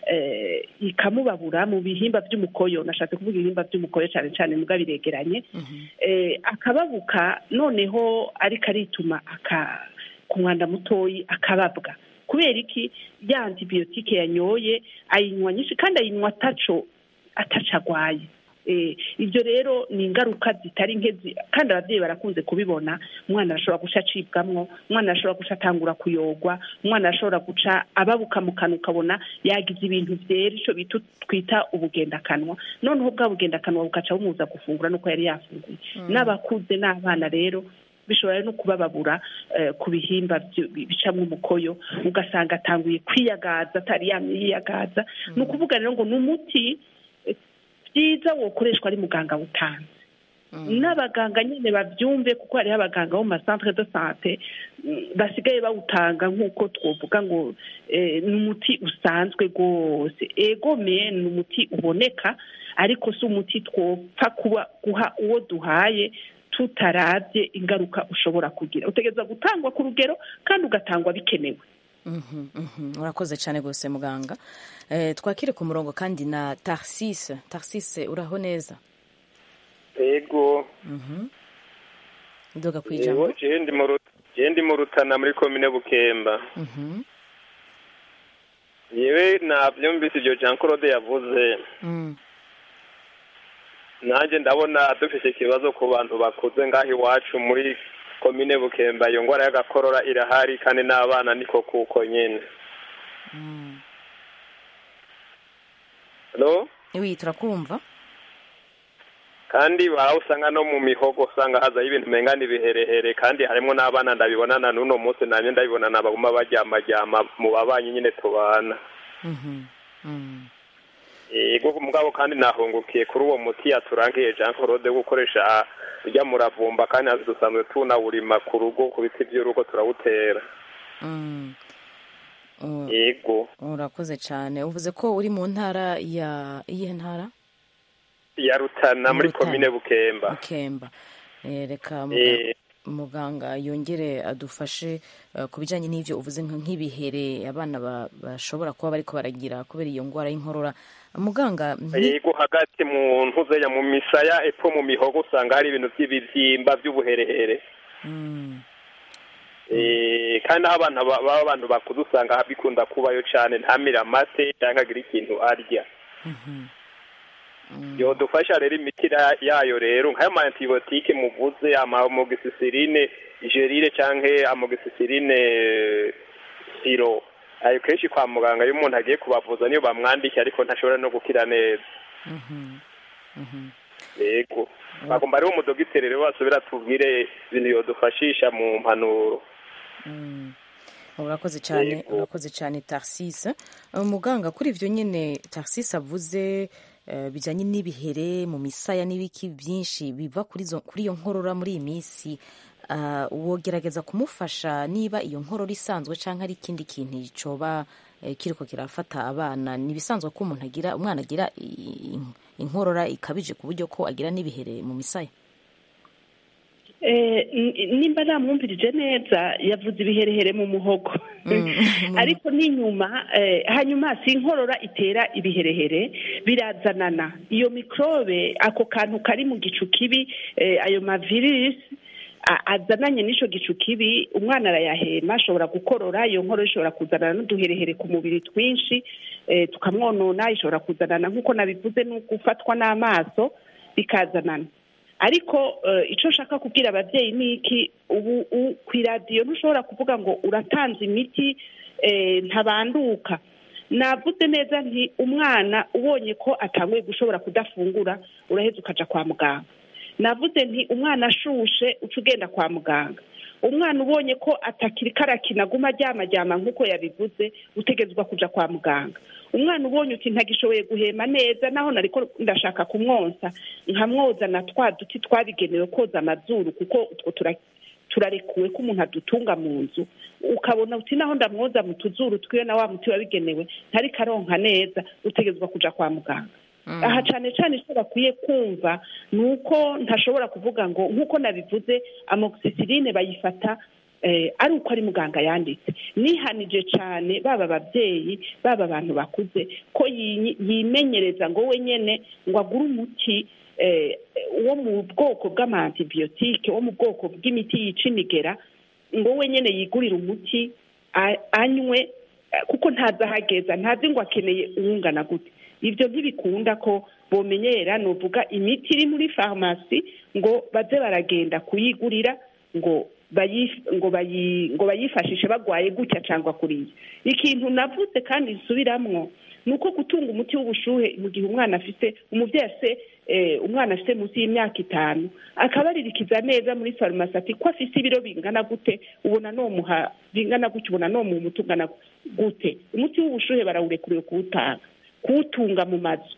eh, ikamubabura mu bihimba by'umukoyo nashatse kuvuga ibihimba by'umukoyo cyane cyane muga biregeranye eh, akababuka noneho ariko arituma aka ku mwanda mutoyi akababwa kubera iki ya antibiyotike yanyoye ayinywa nyinshi kandi ayinywa ataco ataco agwaye Eh, ibyo rero ni ingaruka zitari nke zi- kandi ababyeyi barakunze kubibona umwana arashobora guca acibwamwo umwana arashobora guca atangura kuyogwa umwana arashobora guca ababuka mu kanwa ukabona yagize ibintu byera icyo bita twita ubugendakanwa noneho bwa bugendakanwa bugaca bumuza gufungura nuko yari yafunguye n'abakuze n'abana rero bishobora no kubababura eh, ku bihimba byo- bicamwo umukoyo ugasanga atanguye kwiyagaza atari yamye yiyagaza ni ukuvuga rero ngo ni umuti eh, byiza wokoreshwa ari muganga wutanze n'abaganga nyine babyumve kuko hariho abaganga bo mu masantere de sante mm, basigaye bawutanga nk'uko twovuga ngo eh, ni umuti usanzwe rwose egome ni umuti uboneka ariko si umuti twopfa kuba guha uwo duhaye tutarabye ingaruka ushobora kugira utegereza gutangwa ku rugero kandi ugatangwa bikenewe Mhm, mhm. urakoze cyane rwose muganga Eh, twakire ku murongo kandi na tarsise tarsise uraho neza ego Mhm. ndoga ku ijambo yego jewe ndi mu Ru- jewe ndi mu rutana muri komine bukemba Mhm, yewe navyumvise ivyo jean claude yavuze mm, nanjye ndabona dufise ikibazo ku bantu bakuze ngaho iwacu muri komine bukemba iyo ngwara y'agakorora irahari kandi n'abana niko kuko nyene mm. Hello? wi turakumva kandi baha usanga no mu mihogo usanga hazaho ibintu umenga ibiherehere kandi harimo n'abana ndabibonana n'uno munsi nanjye ndabibonana baguma baryamaryama mu babanyi nyine tubana Mhm, mm. yego mugabo kandi nahungukiye kuri uwo muti yaturangiye jean claude wo gukoresha urya muravumba kandi natwe dusanzwe tunawurima ku rugo ku biti by'urugo turawutera Mm. U- yego urakoze cyane uvuze ko uri mu ntara ya iyihe ntara ya rutana muri Rutana. komine bukemba bukemba Eh, reka muga- Eh, muganga yongere adufashe eh, ku bijyanye n'ibyo uvuze nka- nk'ibihere abana ba- bashobora kuba bariko baragira kubera iyo ndwara y'inkorora muganga ni- yego hagati mu ntuzeya mu misaya epfo mu mihogo usanga hari ibintu by'ibibyimba by'ubuherehere Mm. Eh, kandi aho abantu ba- baba abantu bakuze usanga bikunda kubayo cyane ntamire amase cyangwa agire ikintu arya yodufasha rero imiti ra- yayo rero nk'ayo ma antibiyotike muvuze amogisisirine gerire cyangwa amogisisirine siro ayo kenshi kwa muganga iyo umuntu agiye kubavuza niyo bamwandikiye ariko ntashobora no gukira neza yego bagomba rero umudogiteri rero basubira tubwire ibintu yodufashisha mu mpanuro urakoze cyane Yego. urakoze cyane tarsise muganga kuri ibyo nyine tarsise avuze eh, bijyanye n'ibihere mu misaya n'ibiki byinshi biva kuri izo- kuri iyo nkorora muri iyi minsi ah, wogerageza kumufasha niba iyo nkorora isanzwe cyangwa ari ikindi kintu cyoba eh, kiriko kirafata abana ni ibisanzwe ko umuntu agira umwana agira i- i- inkorora ikabije ku buryo ko agira n'ibihere mu misaya Eh, n- nimba namwumvirije neza yavuze ibiherehere mu muhogo ariko n'inyuma eh, hanyuma si inkorora itera ibiherehere birazanana iyo mikorobe ako kantu kari mu gicu kibi eh, ayo mavirisi a- azananye n'ico gicu kibi umwana arayahema ashobora gukorora iyo nkorora ishobora kuzanana n'uduherehere ku mubiri twinshi eh, tukamwonona ishobora kuzanana nk'uko nabivuze no gufatwa n'amaso bikazanana ariko eh, icyo nshaka kubwira ababyeyi ni iki ubu u- ku iradiyo ntushobora kuvuga ngo uratanze imiti eh, ntabanduka navuze neza nti umwana ubonye ko atanguye gushobora kudafungura uraheza ukaja kwa muganga navuze nti umwana ashushe uca ugenda kwa muganga umwana ubonye ko atakiri karakina aguma aryamajyama nk'uko yabivuze utegetswa kuja kwa muganga umwana ubonye uti ntagishoboye guhema neza naho nariko ndashaka kumwonsa nkamwoza na twa duti twabigenewe koza amazuru kuko utwo tura turarekuwe ko umuntu adutunga mu nzu ukabona uti naho ndamwoza mu tuzuru twiwe na wa muti wabigenewe ntariko aronka neza utegetswa kuja kwa muganga aha cyane cyane icyo bakwiye kumva ni uko ntashobora kuvuga ngo nk'uko nabivuze amoxicilline bayifata eh, ari uko ari muganga yanditse nihanije cyane baba ababyeyi baba abantu bakuze ko yi- yimenyereza ngo we nyene ngo agure umuti eh, wo mu bwoko bw'amantibiyotike wo mu bwoko bw'imiti yica imigera ngo we nyene yigurire umuti a- anywe eh, kuko ntazi ahageza ntazi ngo akeneye uwungana gute ibyo ntibikunda ko bomenyera nuvuga imiti iri muri farumasi ngo baze baragenda kuyigurira ngo bayi- ngo bayi- ngo bayifashishe bagwaye gutya cyangwa kuriya ikintu navuze kandi nsubiramwo ni uko gutunga umuti w'ubushuhe mu gihe umwana afite umubyeyi afite eh, umwana afite munsi y'imyaka itanu akabaririkiza neza muri farumasi ati ko afite ibiro bingana gute ubona nomuha bingana gutya ubona nomuha umuti ungana gute umuti w'ubushuhe barawurekuriwe kuwutanga kuwutunga mu mazu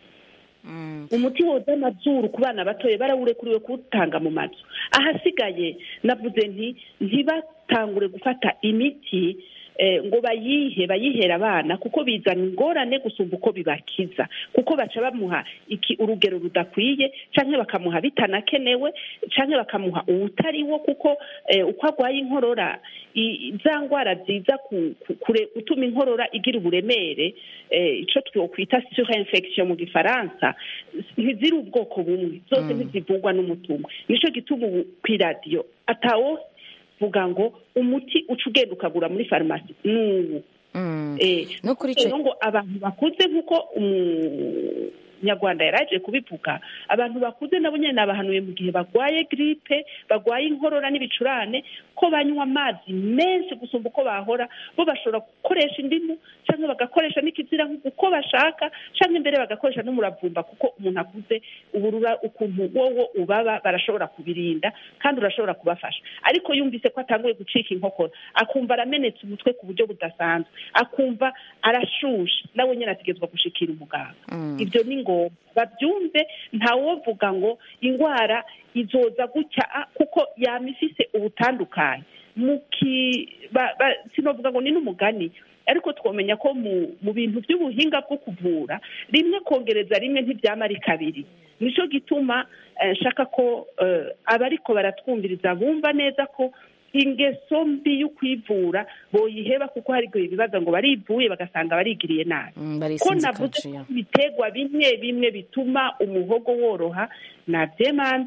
umuti woza amazuru ku bana batoya barawurekuriwe kuwutanga mu mazu ahasigaye navuze nti ntibatangure gufata imiti eh, ngo bayihe bayihera abana kuko bizana ingorane gusumba uko bibakiza kuko baca bamuha iki urugero rudakwiye cyangwa bakamuha bitanakenewe cyangwa bakamuha uwutari wo kuko eh, uko arwaye inkorora i- za ndwara ziza ku- ku- kure- gutuma inkorora igira uburemere eh, ico twokwita surinfection mu gifaransa ntiziri ubwoko bumwe zose ntizivugwa n'umuti umwe nico gituma ubu kw'iradiyo atawo vuga ngo umuti uca ugenda ukagura muri farumasi n'uwu Eh, no kuri rero ico ngo abantu bakuze nk'uko umunyarwanda yari aje kubivuga abantu bakuze nabo nyine nabahanuye mu gihe barwaye giripe barwaye inkorora n'ibicurane ko banywa amazi menshi gusumba uko bahora bo bashobora gukoresha indimu cyangwa bagakoresha n'ikizira uko bashaka cyangwa imbere bagakoresha n'umuravumba kuko umuntu akuze uburura ukuntu wowo ubaba barashobora kubirinda kandi urashobora kubafasha ariko yumvise ko atanguye gucika inkokora akumva aramenetse umutwe ku buryo budasanzwe akumva arashushe nawe nyine ategerezwa gushikira umuganga ibyo ni ngombwa babyumve ntawovuga ngo indwara izoza gutya ah, kuko yama ifise ubutandukanye muki ba- ba- sinovuga ngo ni n'umugani ariko twamenya ko mu mu bintu by'ubuhinga bwo kuvura rimwe kongereza rimwe ntibyama ari kabiri nicyo gituma eh, nshaka ko eh, abariko baratwumviriza bumva neza ko ingeso mbi yo kwivura boyiheba kuko hari igihe bibaza ngo barivuye bagasanga barigiriye nabi ko barisinze navuze kaciya ko ibiterwa bimwe bimwe bituma umuhogo woroha nabyemanze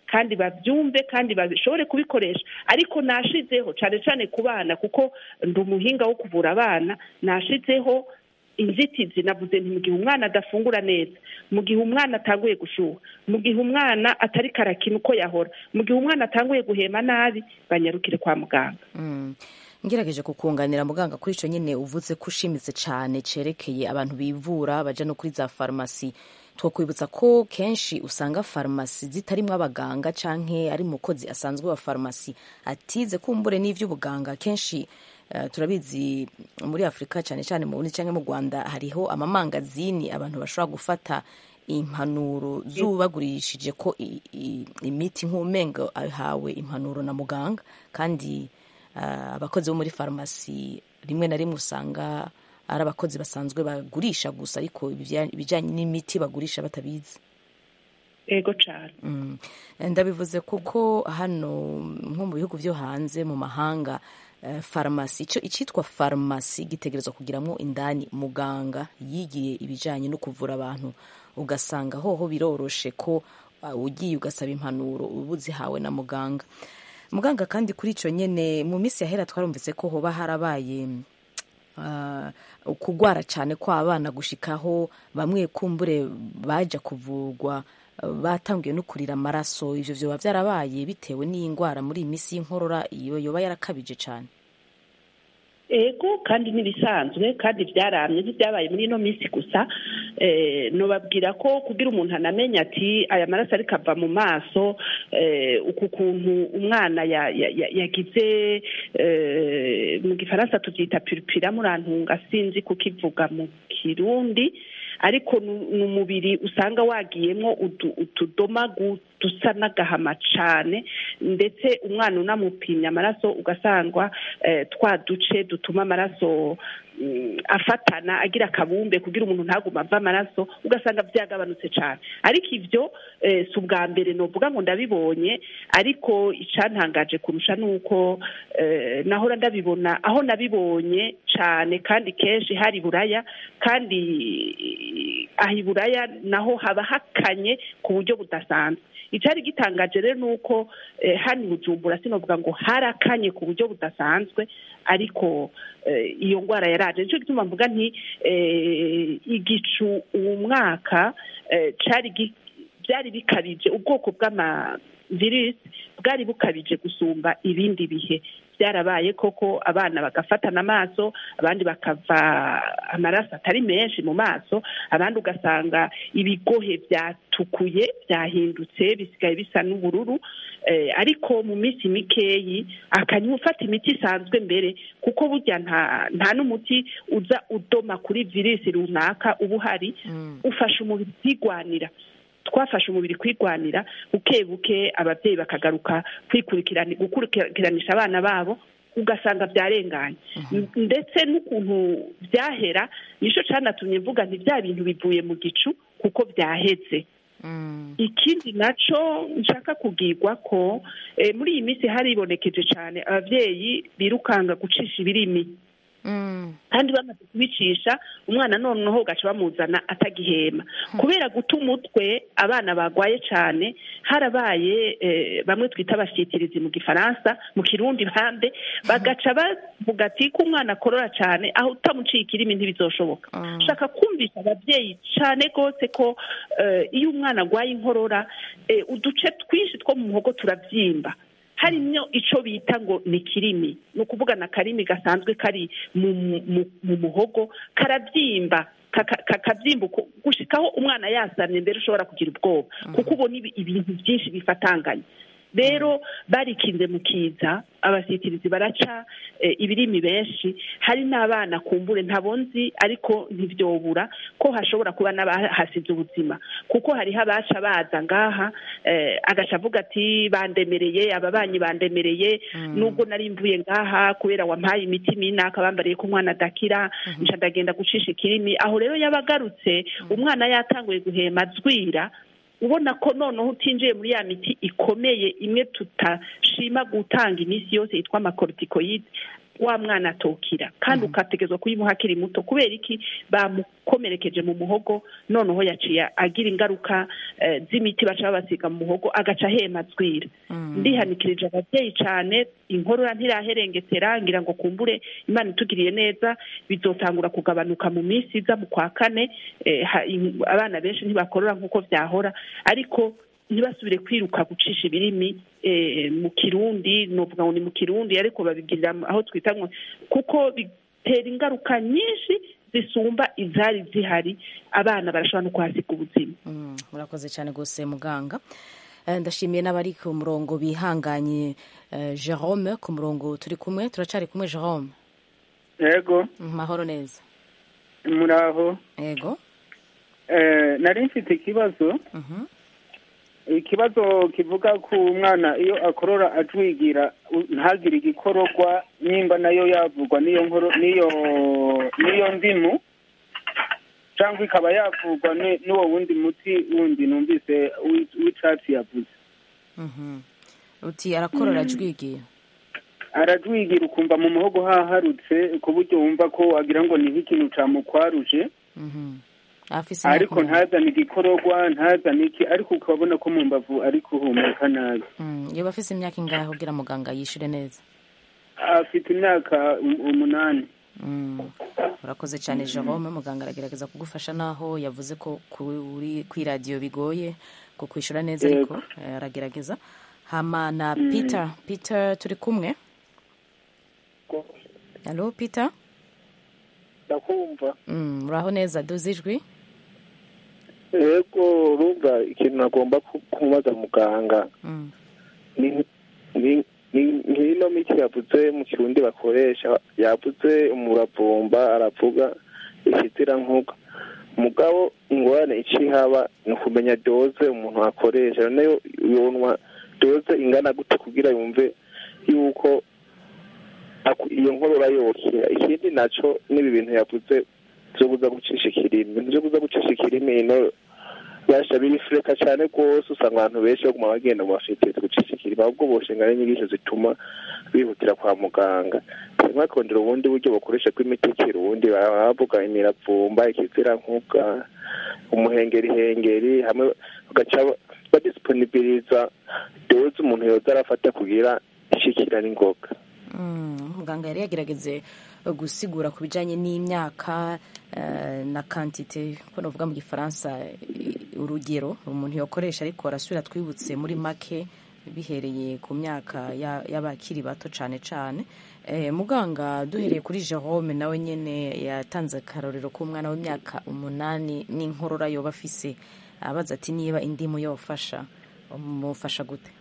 kandi babyumve kandi bashobore kubikoresha ariko nashizeho cyane cyane ku bana kuko ndi umuhinga wo kuvura abana nashizeho inzitizi navuze nti mu gihe umwana adafungura neza mu gihe umwana atanguye gushuha mu gihe umwana atari karakina uko yahora mu gihe umwana atanguye guhema nabi banyarukire kwa muganga ngerageje kukunganira muganga kuri icyo nyine uvuze ko ushimitse cyane cyerekeye abantu bivura bajya no kuri za farumasi twakwibutsa ko kenshi usanga farumasi zitarimo abaganga cyangwa ari umukozi asanzwe wa farumasi atize kumbure n'iby'ubuganga kenshi turabizi muri afurika cyane cyane mu bundi cyangwa mu rwanda hariho amamangazini abantu bashobora gufata impanuro z'ubagurishije ko imiti nk'umengo ahawe impanuro na muganga kandi abakozi bo muri farumasi rimwe na rimwe usanga ari abakozi basanzwe bagurisha gusa ariko ibijyanye n'imiti bagurisha batabizi ego cyane ndabivuze kuko hano nko mu bihugu byo hanze mu mahanga farumasi icyo icyitwa farumasi gitegerezwa kugiramo indani muganga yigiye ibijyanye no kuvura abantu ugasanga hoho biroroshe ko ugiye ugasaba impanuro uba uzihawe na muganga muganga kandi kuri icyo nyine mu minsi yahera twarumvise ko hoba harabaye kugwara cyane kw'abana gushikaho bamwe kumbure bajya kuvurwa batangiye no kurira amaraso ibyo byoba byarabaye bitewe n'iyi ndwara muri iyi minsi y'inkorora iyo yoba yarakabije cyane ego kandi n'ibisanzwe kandi byaramye ntibyabaye muri ino minsi gusa nubabwira ko kugira umuntu anamenya ati aya maraso ariko ava mu maso uku kuntu umwana yagize mu gifaransa tubyita piripira murantunga sinzi kukivuga mu kirundi ariko ni umubiri usanga wagiyemo utudomagu dusa n'agahama cyane ndetse umwana unamupimye amaraso ugasangwa twa duce dutuma amaraso afatana agira akabumbe kugira umuntu ntagume ava amaraso ugasanga byagabanutse cyane ariko ibyo si ubwa mbere nuvuga ngo ndabibonye ariko icyantangaje kurusha ni uko nahora ndabibona aho nabibonye cyane kandi kenshi hari buraya kandi aha i buraya naho haba hakanye ku buryo budasanzwe icyari gitangaje rero ni uko hano i bujumbura sinavuga ngo harakanye ku buryo budasanzwe ariko iyo ndwara yaraje nicyo gituma mvuga nti igicu uwo mwaka byari bikabije ubwoko bw'amavirisi bwari bukabije gusumba ibindi bihe byarabaye koko abana bagafatana amaso abandi bakava amaraso atari menshi mu maso abandi ugasanga ibigohe byatukuye byahindutse bisigaye bisa n'ubururu ariko mu minsi mikeyi akanywa ufata imiti isanzwe mbere kuko burya nta n'umuti uza udoma kuri virisi runaka uba uhari ufasha umubiri kwigwanira twafashe umubiri kwigwanira buke buke ababyeyi bakagaruka gukurikiranisha abana babo ugasanga byarenganye ndetse n'ukuntu byahera nicyo cyanatumye mvuga nti bya bintu bivuye mu gicu kuko byahetse ikindi nacyo nshaka kubwirwa ko muri iyi minsi haribonekeje cyane ababyeyi birukanga gucisha ibirimi kandi bamaze kubicisha umwana noneho ugaca bamuzana atagihema kubera guta umutwe abana bagwaye cyane harabaye bamwe twita abashyikirizi mu gifaransa mu kirundi bande bagaca bavuga ati ko umwana akorora cyane aho utamuciye ikirimi ntibizoshoboka ushaka kumvisha ababyeyi cyane rwose ko iyo umwana arwaye inkorora uduce twinshi two mu muhogo turabyimba harimo icyo bita ngo ni kirimi ni ukuvuga na karimi gasanzwe kari mu muhogo karabyimba kakabyimba gushyikaho umwana yasamye mbere ushobora kugira ubwoba kuko ubona ibintu byinshi bifatanganye rero barikinze mu kiza abasitirizi baraca ibirimi benshi hari n'abana kumbure ntabonzi ariko ntibyobura ko hashobora kuba n'abahasize ubuzima kuko hariho abaca baza ngaha agaca avuga ati bandemereye ababanyi bandemereye nubwo nari mvuye ngaha kubera wampaye imiti minaka bambariye ko umwana adakira nca ndagenda gucisha ikirimi aho rero yabagarutse umwana yatanguye guhema azwira ubona ko noneho utinjiye muri ya miti ikomeye imwe tutashima gutanga iminsi yose yitwa amakorotikoyide wa mwana atokira kandi ukategezwa kuyimuha akiri muto kubera iki bamukomerekeje mu muhogo noneho yaciye agira ingaruka eh, z'imiti baca babasiga mu muhogo agaca ahema azwira ndihanikirije ababyeyi cyane inkorora ntiraherengetera ngira ngo kumbure imana itugiriye neza bizotangura kugabanuka mu minsi iza mu kwa kane eh, ha- in- abana benshi ntibakorora nk'uko byahora ariko ntibasubire kwiruka gucisha ibirimi eh, mu kirundi novuga ngo ni mu kirundi ariko babigirira mu- aho twita ngo kuko bitera ingaruka nyinshi zisumba izari zihari abana barashobora no kuhasiga ubuzima murakoze cyane rwose muganga Eh, ndashimiye n'abari ku murongo bihanganye eh, jerome ku murongo turi kumwe turacari kumwe jerome yego mahoro neza muraho yego Eh, nari mfite ikibazo ikibazo kivuga ku mwana iyo akorora ajwigira u- ntagire igikororwa nimba nayo yavugwa n'iyo nkoro n'iyo n'iyo ndimu cyangwa ikaba yavugwa ni- n'uwo wundi muti wundi numvise w'i- w'icatsi yavuze Mhm. uti arakorora ajwigiye arajwigira ukumva mu muhogo haharutse ku buryo wumva ko wagira ngo ni nk'ikintu camukwaruje Mhm. afise imyaka ariko ingahe? ntazane igikororwa ntazane iki ariko ukabona ko mu mbavu ari kuhumeka nabi Mm, yoba afise imyaka ingahe kugira muganga yishure neza afite imyaka um- umunani Mm. urakoze cyane jerome muganga aragerageza kugufasha naho yavuze ko kuri kw'iradiyo bigoye ko kwishyura neza Yego. ariko eh, aragerageza hama na peter peter turi kumwe halo peter ndakumva Mm, muraho neza duze ijwi yego urumva ikintu nagomba ku- kumubaza muganga Mm. ni ni- ni- nk'ino miti yavuze mu kirundi bakoresha yavuze umuravumba aravuga ikizirankugwa mugabo ingorane icihaba ni ukumenya doze umuntu akoresha nayo yonwa doze ingana gute kugira yumve yuko aku- iyo nkorora yokira ikindi naco n'ibi bintu yavuze vyo kuza gucisha ikirimi ibintu vyo kuza gucisha ikirimi ino yasha birifureka cyane rwose usanga abantu benshi baguma bagenda mu mafitiri gucisha ikirimi ahubwo boshinga n'inyigisho zituma bihutira kwa muganga rimwe akondera ubundi buryo bakoresha bw'imiti y'ikirundi baba bavuga imiravumba ikizirankubwa umuhengerihengeri hamwe bagaca badisiponibiriza doze umuntu yoza arafata kugira ishikira n'ingoga Mm, muganga yari yagerageze eh, gusigura ku bijyanye n'imyaka eh, na kantite ko navuga mu gifaransa eh, urugero umuntu yakoresha ariko arasubira twibutse muri make bihereye ku myaka ya- y'abakiri bato cyane cyane Eh, muganga duhereye kuri jerome nawe nyine yatanze akarorero k'umwana w'imyaka umunani n'inkorora yoba afise abaza ati niba indimu yofasha mufasha gute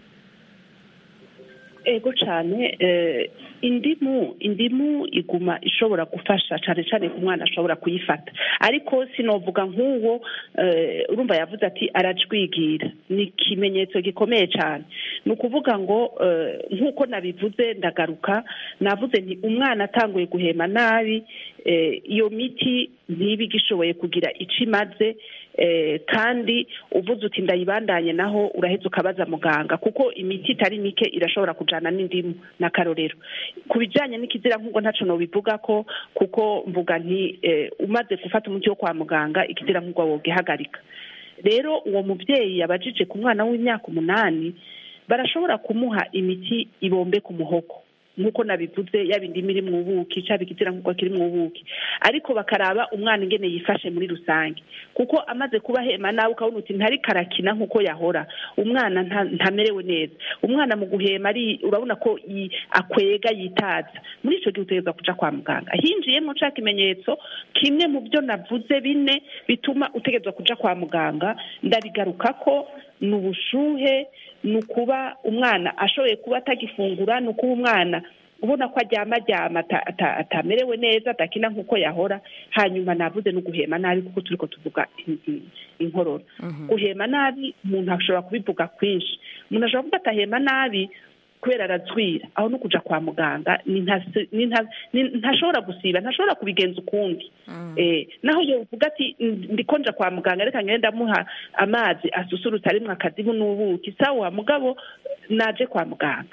ego cyane eh, indimu indimu iguma ishobora gufasha cyane cyane ku mwana ashobora kuyifata ariko sinovuga nk'uwo eh, urumva yavuze ati arajwigira ni ikimenyetso gikomeye cyane ni ukuvuga ngo eh, nk'uko nabivuze ndagaruka navuze nti umwana atanguye guhema nabi eh, iyo miti ntiba igishoboye kugira icyo imaze eh, kandi uvuze uti ndayibandanye naho uraheza ukabaza muganga kuko imiti itari mike irashobora kujana n'indimu n'akarorero ku bijyanye n'ikizira nk'ubwo ntaco nobivuga ko kuko mvuga nti eh, umaze gufata umuti wo kwa muganga ikizira nk'ubwo wogihagarika rero uwo mubyeyi yabajije ku mwana w'imyaka umunani barashobora kumuha imiti ibombe ku muhogo nk'uko nabivuze yaba indimu iri mu buki cyaba ikizira nk'uko kiri mu buki ariko bakaraba umwana ingene yifashe muri rusange kuko amaze kuba hema nawe ukabona uti ntari karakina nk'uko yahora umwana nta- ntamerewe neza umwana mu guhema ari urabona ko yi- akwega yitaza muri icyo gihe utegereza kuja kwa muganga hinjiyemo ca kimenyetso kimwe mu byo navuze bine bituma utegerezwa kuja kwa muganga ndabigaruka ko ni ubushuhe ni ukuba umwana ashoboye kuba atagifungura ni ukuba umwana ubona ko aryama aryama ata- ata- atamerewe neza atakina nk'uko yahora hanyuma navuze no guhema nabi kuko turiko tuvuga in- in- inkorora guhema nabi umuntu ashobora kubivuga kwinshi umuntu ashobora kuvuga atahema nabi kubera arazwira aho no kuja kwa muganga ni ntasi- ni nta- ni- ntashobora gusiba ntashobora kubigenza ukundi eh naho yovuga ati "Ndi- ndiko nja kwa muganga reka ngende ndamuha amazi asusurutse arimwo akazibu n'ubuki sawa mugabo naje kwa muganga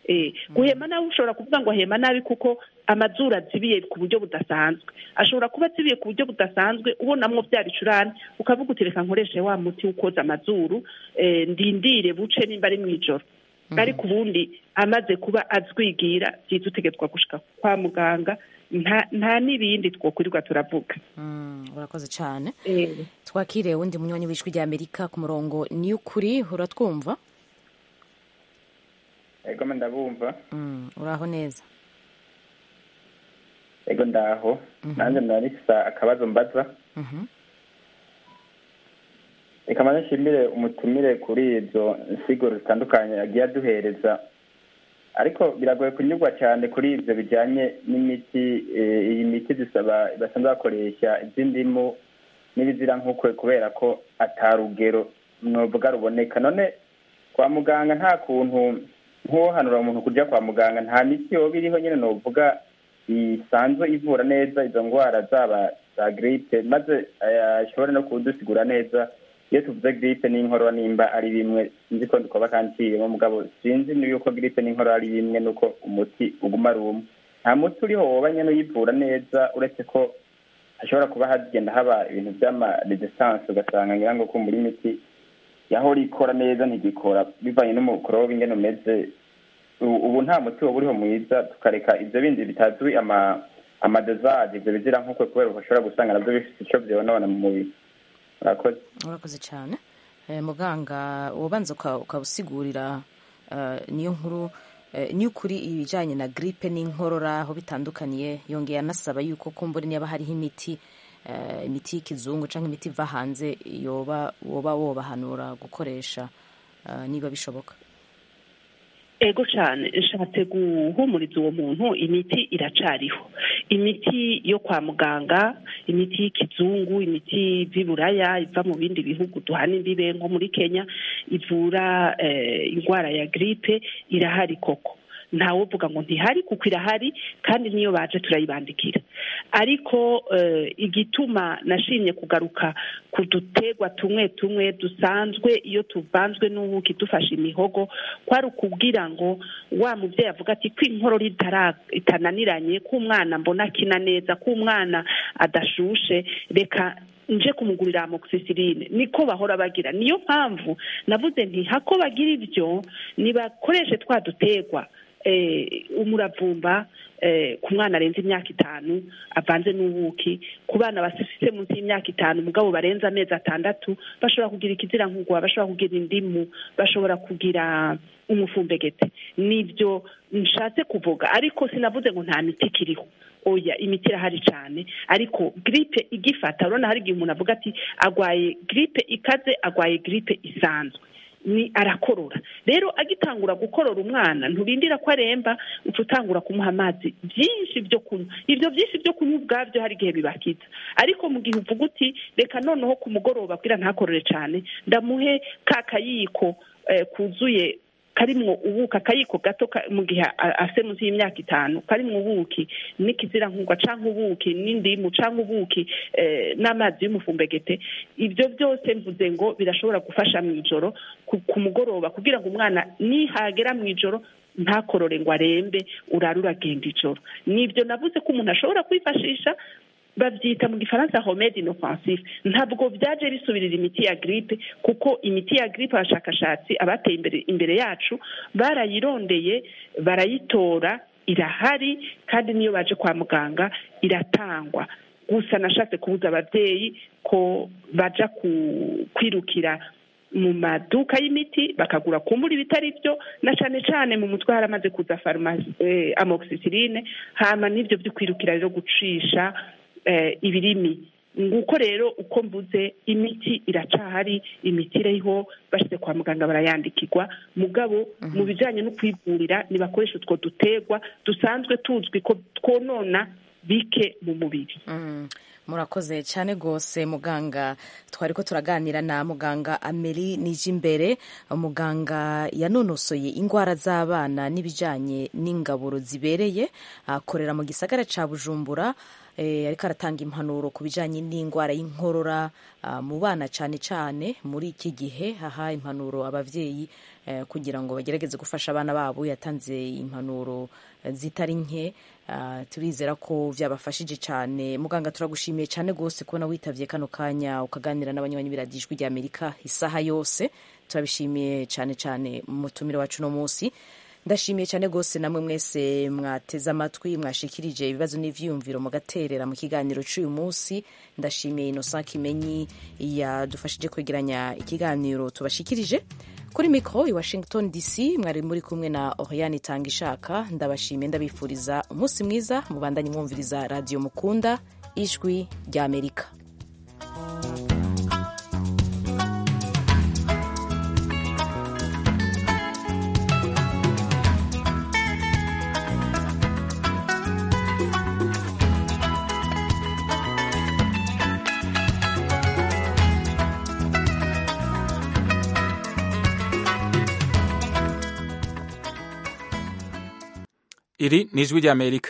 Eh, guhema nabi ushobora kuvuga ngo ahema nabi kuko amazuru azibiye ku buryo budasanzwe ashobora kuba azibiye ku buryo budasanzwe ubonamwo bya bicurane ukavuga uti reka nkoreshe wa muti ukoza amazuru eh, ndindire buce nimba ari mu ijoro ariko ubundi amaze kuba azwigira byiza utegetswa gushika kwa muganga nta nta n'ibindi twokwirirwa turavuga urakoze cyane Eh. twakire uwundi munywanyi w'ijwi rya amerika ku murongo ni ukuri uratwumva ego ndabumva Mm, uraho neza ego ndaho nanjye ndarifisa akabazo mbaza Mhm. reka maze nshimire umutumire kuri izo nsiguro zitandukanye yagiye aduhereza ariko biragoye kunyurwa cyane kuri ibyo bijyanye n'imiti eh, iyi miti dusaba basanzwe bakoresha iby'indimu n'ibizirankukwe kubera ko atarugero novuga ruboneka none kwa muganga nta kuntu nk'uwohanura umuntu kujya kwa muganga nta miti yoba iriho nyine novuga isanzwe ivura neza izo ndwara zaba za giripe maze eh, ashobore no kudusigura neza iyo tuvuze giripe n'inkorora nimba ari bimwe sinzi ko ndikoba kanciyemo mugabo sinzi ni yuko giripe n'inkorora ari bimwe nuko umuti uguma ari umwe nta muti uriho woba nyine uyivura neza uretse ko hashobora kuba hagenda haba ibintu by'ama resistance ugasanga ngira ngo ko muri miti yahora ikora neza ntigikora bivanye n'umukorobe ingene umeze ubu ubu nta muti woba uriho mwiza tukareka ibyo bindi bitazwi ama amadezaje ibyo bizira nk'uko kubera bashobora gusanga nabyo bifite icyo byonona mu mubiri murakoze urakoze cyane Eh, muganga ubanza uka- ukawusigurira eh, niyo nkuru eh, niyo ukuri ibijyanye na gripe n'inkorora aho bitandukaniye yongeye anasaba yuko kumbura niba hariho imiti eh, imiti y'ikizungu cyangwa imiti iva hanze yoba woba wobahanura gukoresha eh, niba bishoboka ego cyane nshatse guhumuriza uwo muntu imiti iracariho imiti yo kwa muganga imiti y'ikizungu imiti y'iburaya iva mu bindi bihugu duhana imbibe nko muri kenya ivura eh, indwara ya giripe irahari koko ntawe uvuga ngo ntihari kuko irahari kandi niyo baje turayibandikira ariko eh, igituma nashimye kugaruka ku dutegwa tumwe tumwe dusanzwe iyo tuvanzwe n'ubuki dufashe imihogo kwari ukubwira ngo wa mubyeyi avuga ati ko inkorora itara- itananiranye ko umwana mbona akina neza ko umwana adashushe reka nje kumugurira amoxicilline niko bahora bagira niyo mpamvu navuze nti hako bagira ibyo nibakoreshe twa dutegwa eh, umuravumba eh, ku mwana arenze imyaka itanu avanze n'ubuki ku bana bafite munsi y'imyaka itanu mugabo barenze amezi atandatu bashobora kugira ikizirankugwa bashobora kugira indimu bashobora kugira umufumbegete nibyo nshatse kuvuga ariko sinavuze ngo nta miti ikiriho oya imiti irahari cyane ariko giripe igifata urabona hari igihe umuntu avuga ati agwaye giripe ikaze agwaye giripe isanzwe ni arakorora rero agitangura gukorora umwana nturindira ko aremba uca utangura kumuha amazi byinshi byo kunywa ibyo byinshi byo kunywa ubwabyo hari igihe bibakiza ariko mu gihe uvuga uti reka noneho ku mugoroba bwira ntakorore cyane ndamuhe ka kayiko eh, kuzuye karimwo ubuki akayiko gato ka- mu gihe a- afite munsi y'imyaka itanu karimwo ubuki n'ikizirankugwa cyangwa ubuki n'indimu cyangwa ubuki eh, n'amazi y'umufumbegete ibyo byose mvuze ngo birashobora gufasha mu ijoro ku- ku mugoroba kugira ngo umwana nihagera mu ijoro ntakorore ngo arembe urare uragenda ijoro nibyo navuze ko umuntu ashobora kwifashisha babyita mu gifaransa homede inoffensive ntabwo byaje bisubirira imiti ya gripe kuko imiti ya gripe abashakashatsi abateye imbere imbere yacu barayirondeye barayitora irahari kandi niyo baje kwa muganga iratangwa gusa nashatse kubuza ababyeyi ko baja ku- kwirukira mu maduka y'imiti bakagura kumbura ibitari byo na cyane cyane mu mutwe haramaze kuza farumasi eh, amoxicilline hama n'ibyo byo kwirukira rero gucisha eh, ibirimi nguko rero uko mvuze imiti iracahari imiti iriho bashyize kwa muganga barayandikirwa mugabo mu bijyanye no kwivurira nibakoresha utwo dutegwa dusanzwe tuzwi ko twonona bike mu mubiri murakoze cyane rwose muganga twari ko turaganira na muganga ameri nijimbere muganga yanonosoye indwara z'abana n'ibijyanye n'ingaburo zibereye akorera mu gisagara cya bujumbura ariko aratanga impanuro ku bijyanye n'indwara y'inkorora mu bana cyane cyane muri iki gihe haha impanuro ababyeyi kugira ngo bagerageze gufasha abana babo yatanze impanuro zitari nke turizera ko byabafashije cyane muganga turagushimiye cyane rwose kubona witabye kano kanya ukaganira n'abanywanyi b'iradijwi ry'amerika isaha yose turabishimiye cyane cyane mutumire wacu uno munsi ndashimiye cyane rwose namwe mwese mwateze amatwi mwashikirije ibibazo n'ivyiyumviro mugaterera mu kiganiro cy'uyu munsi ndashimiye Innocent Kimenyi yadufashije kwegeranya ikiganiro tubashikirije kuri mikoro i Washington DC mwari muri kumwe na Oriane Itangishaka ndabashimiye ndabifuriza umunsi mwiza mubandanye mwumviriza radio mukunda ijwi rya Amerika iri ni ijwi ry'amerika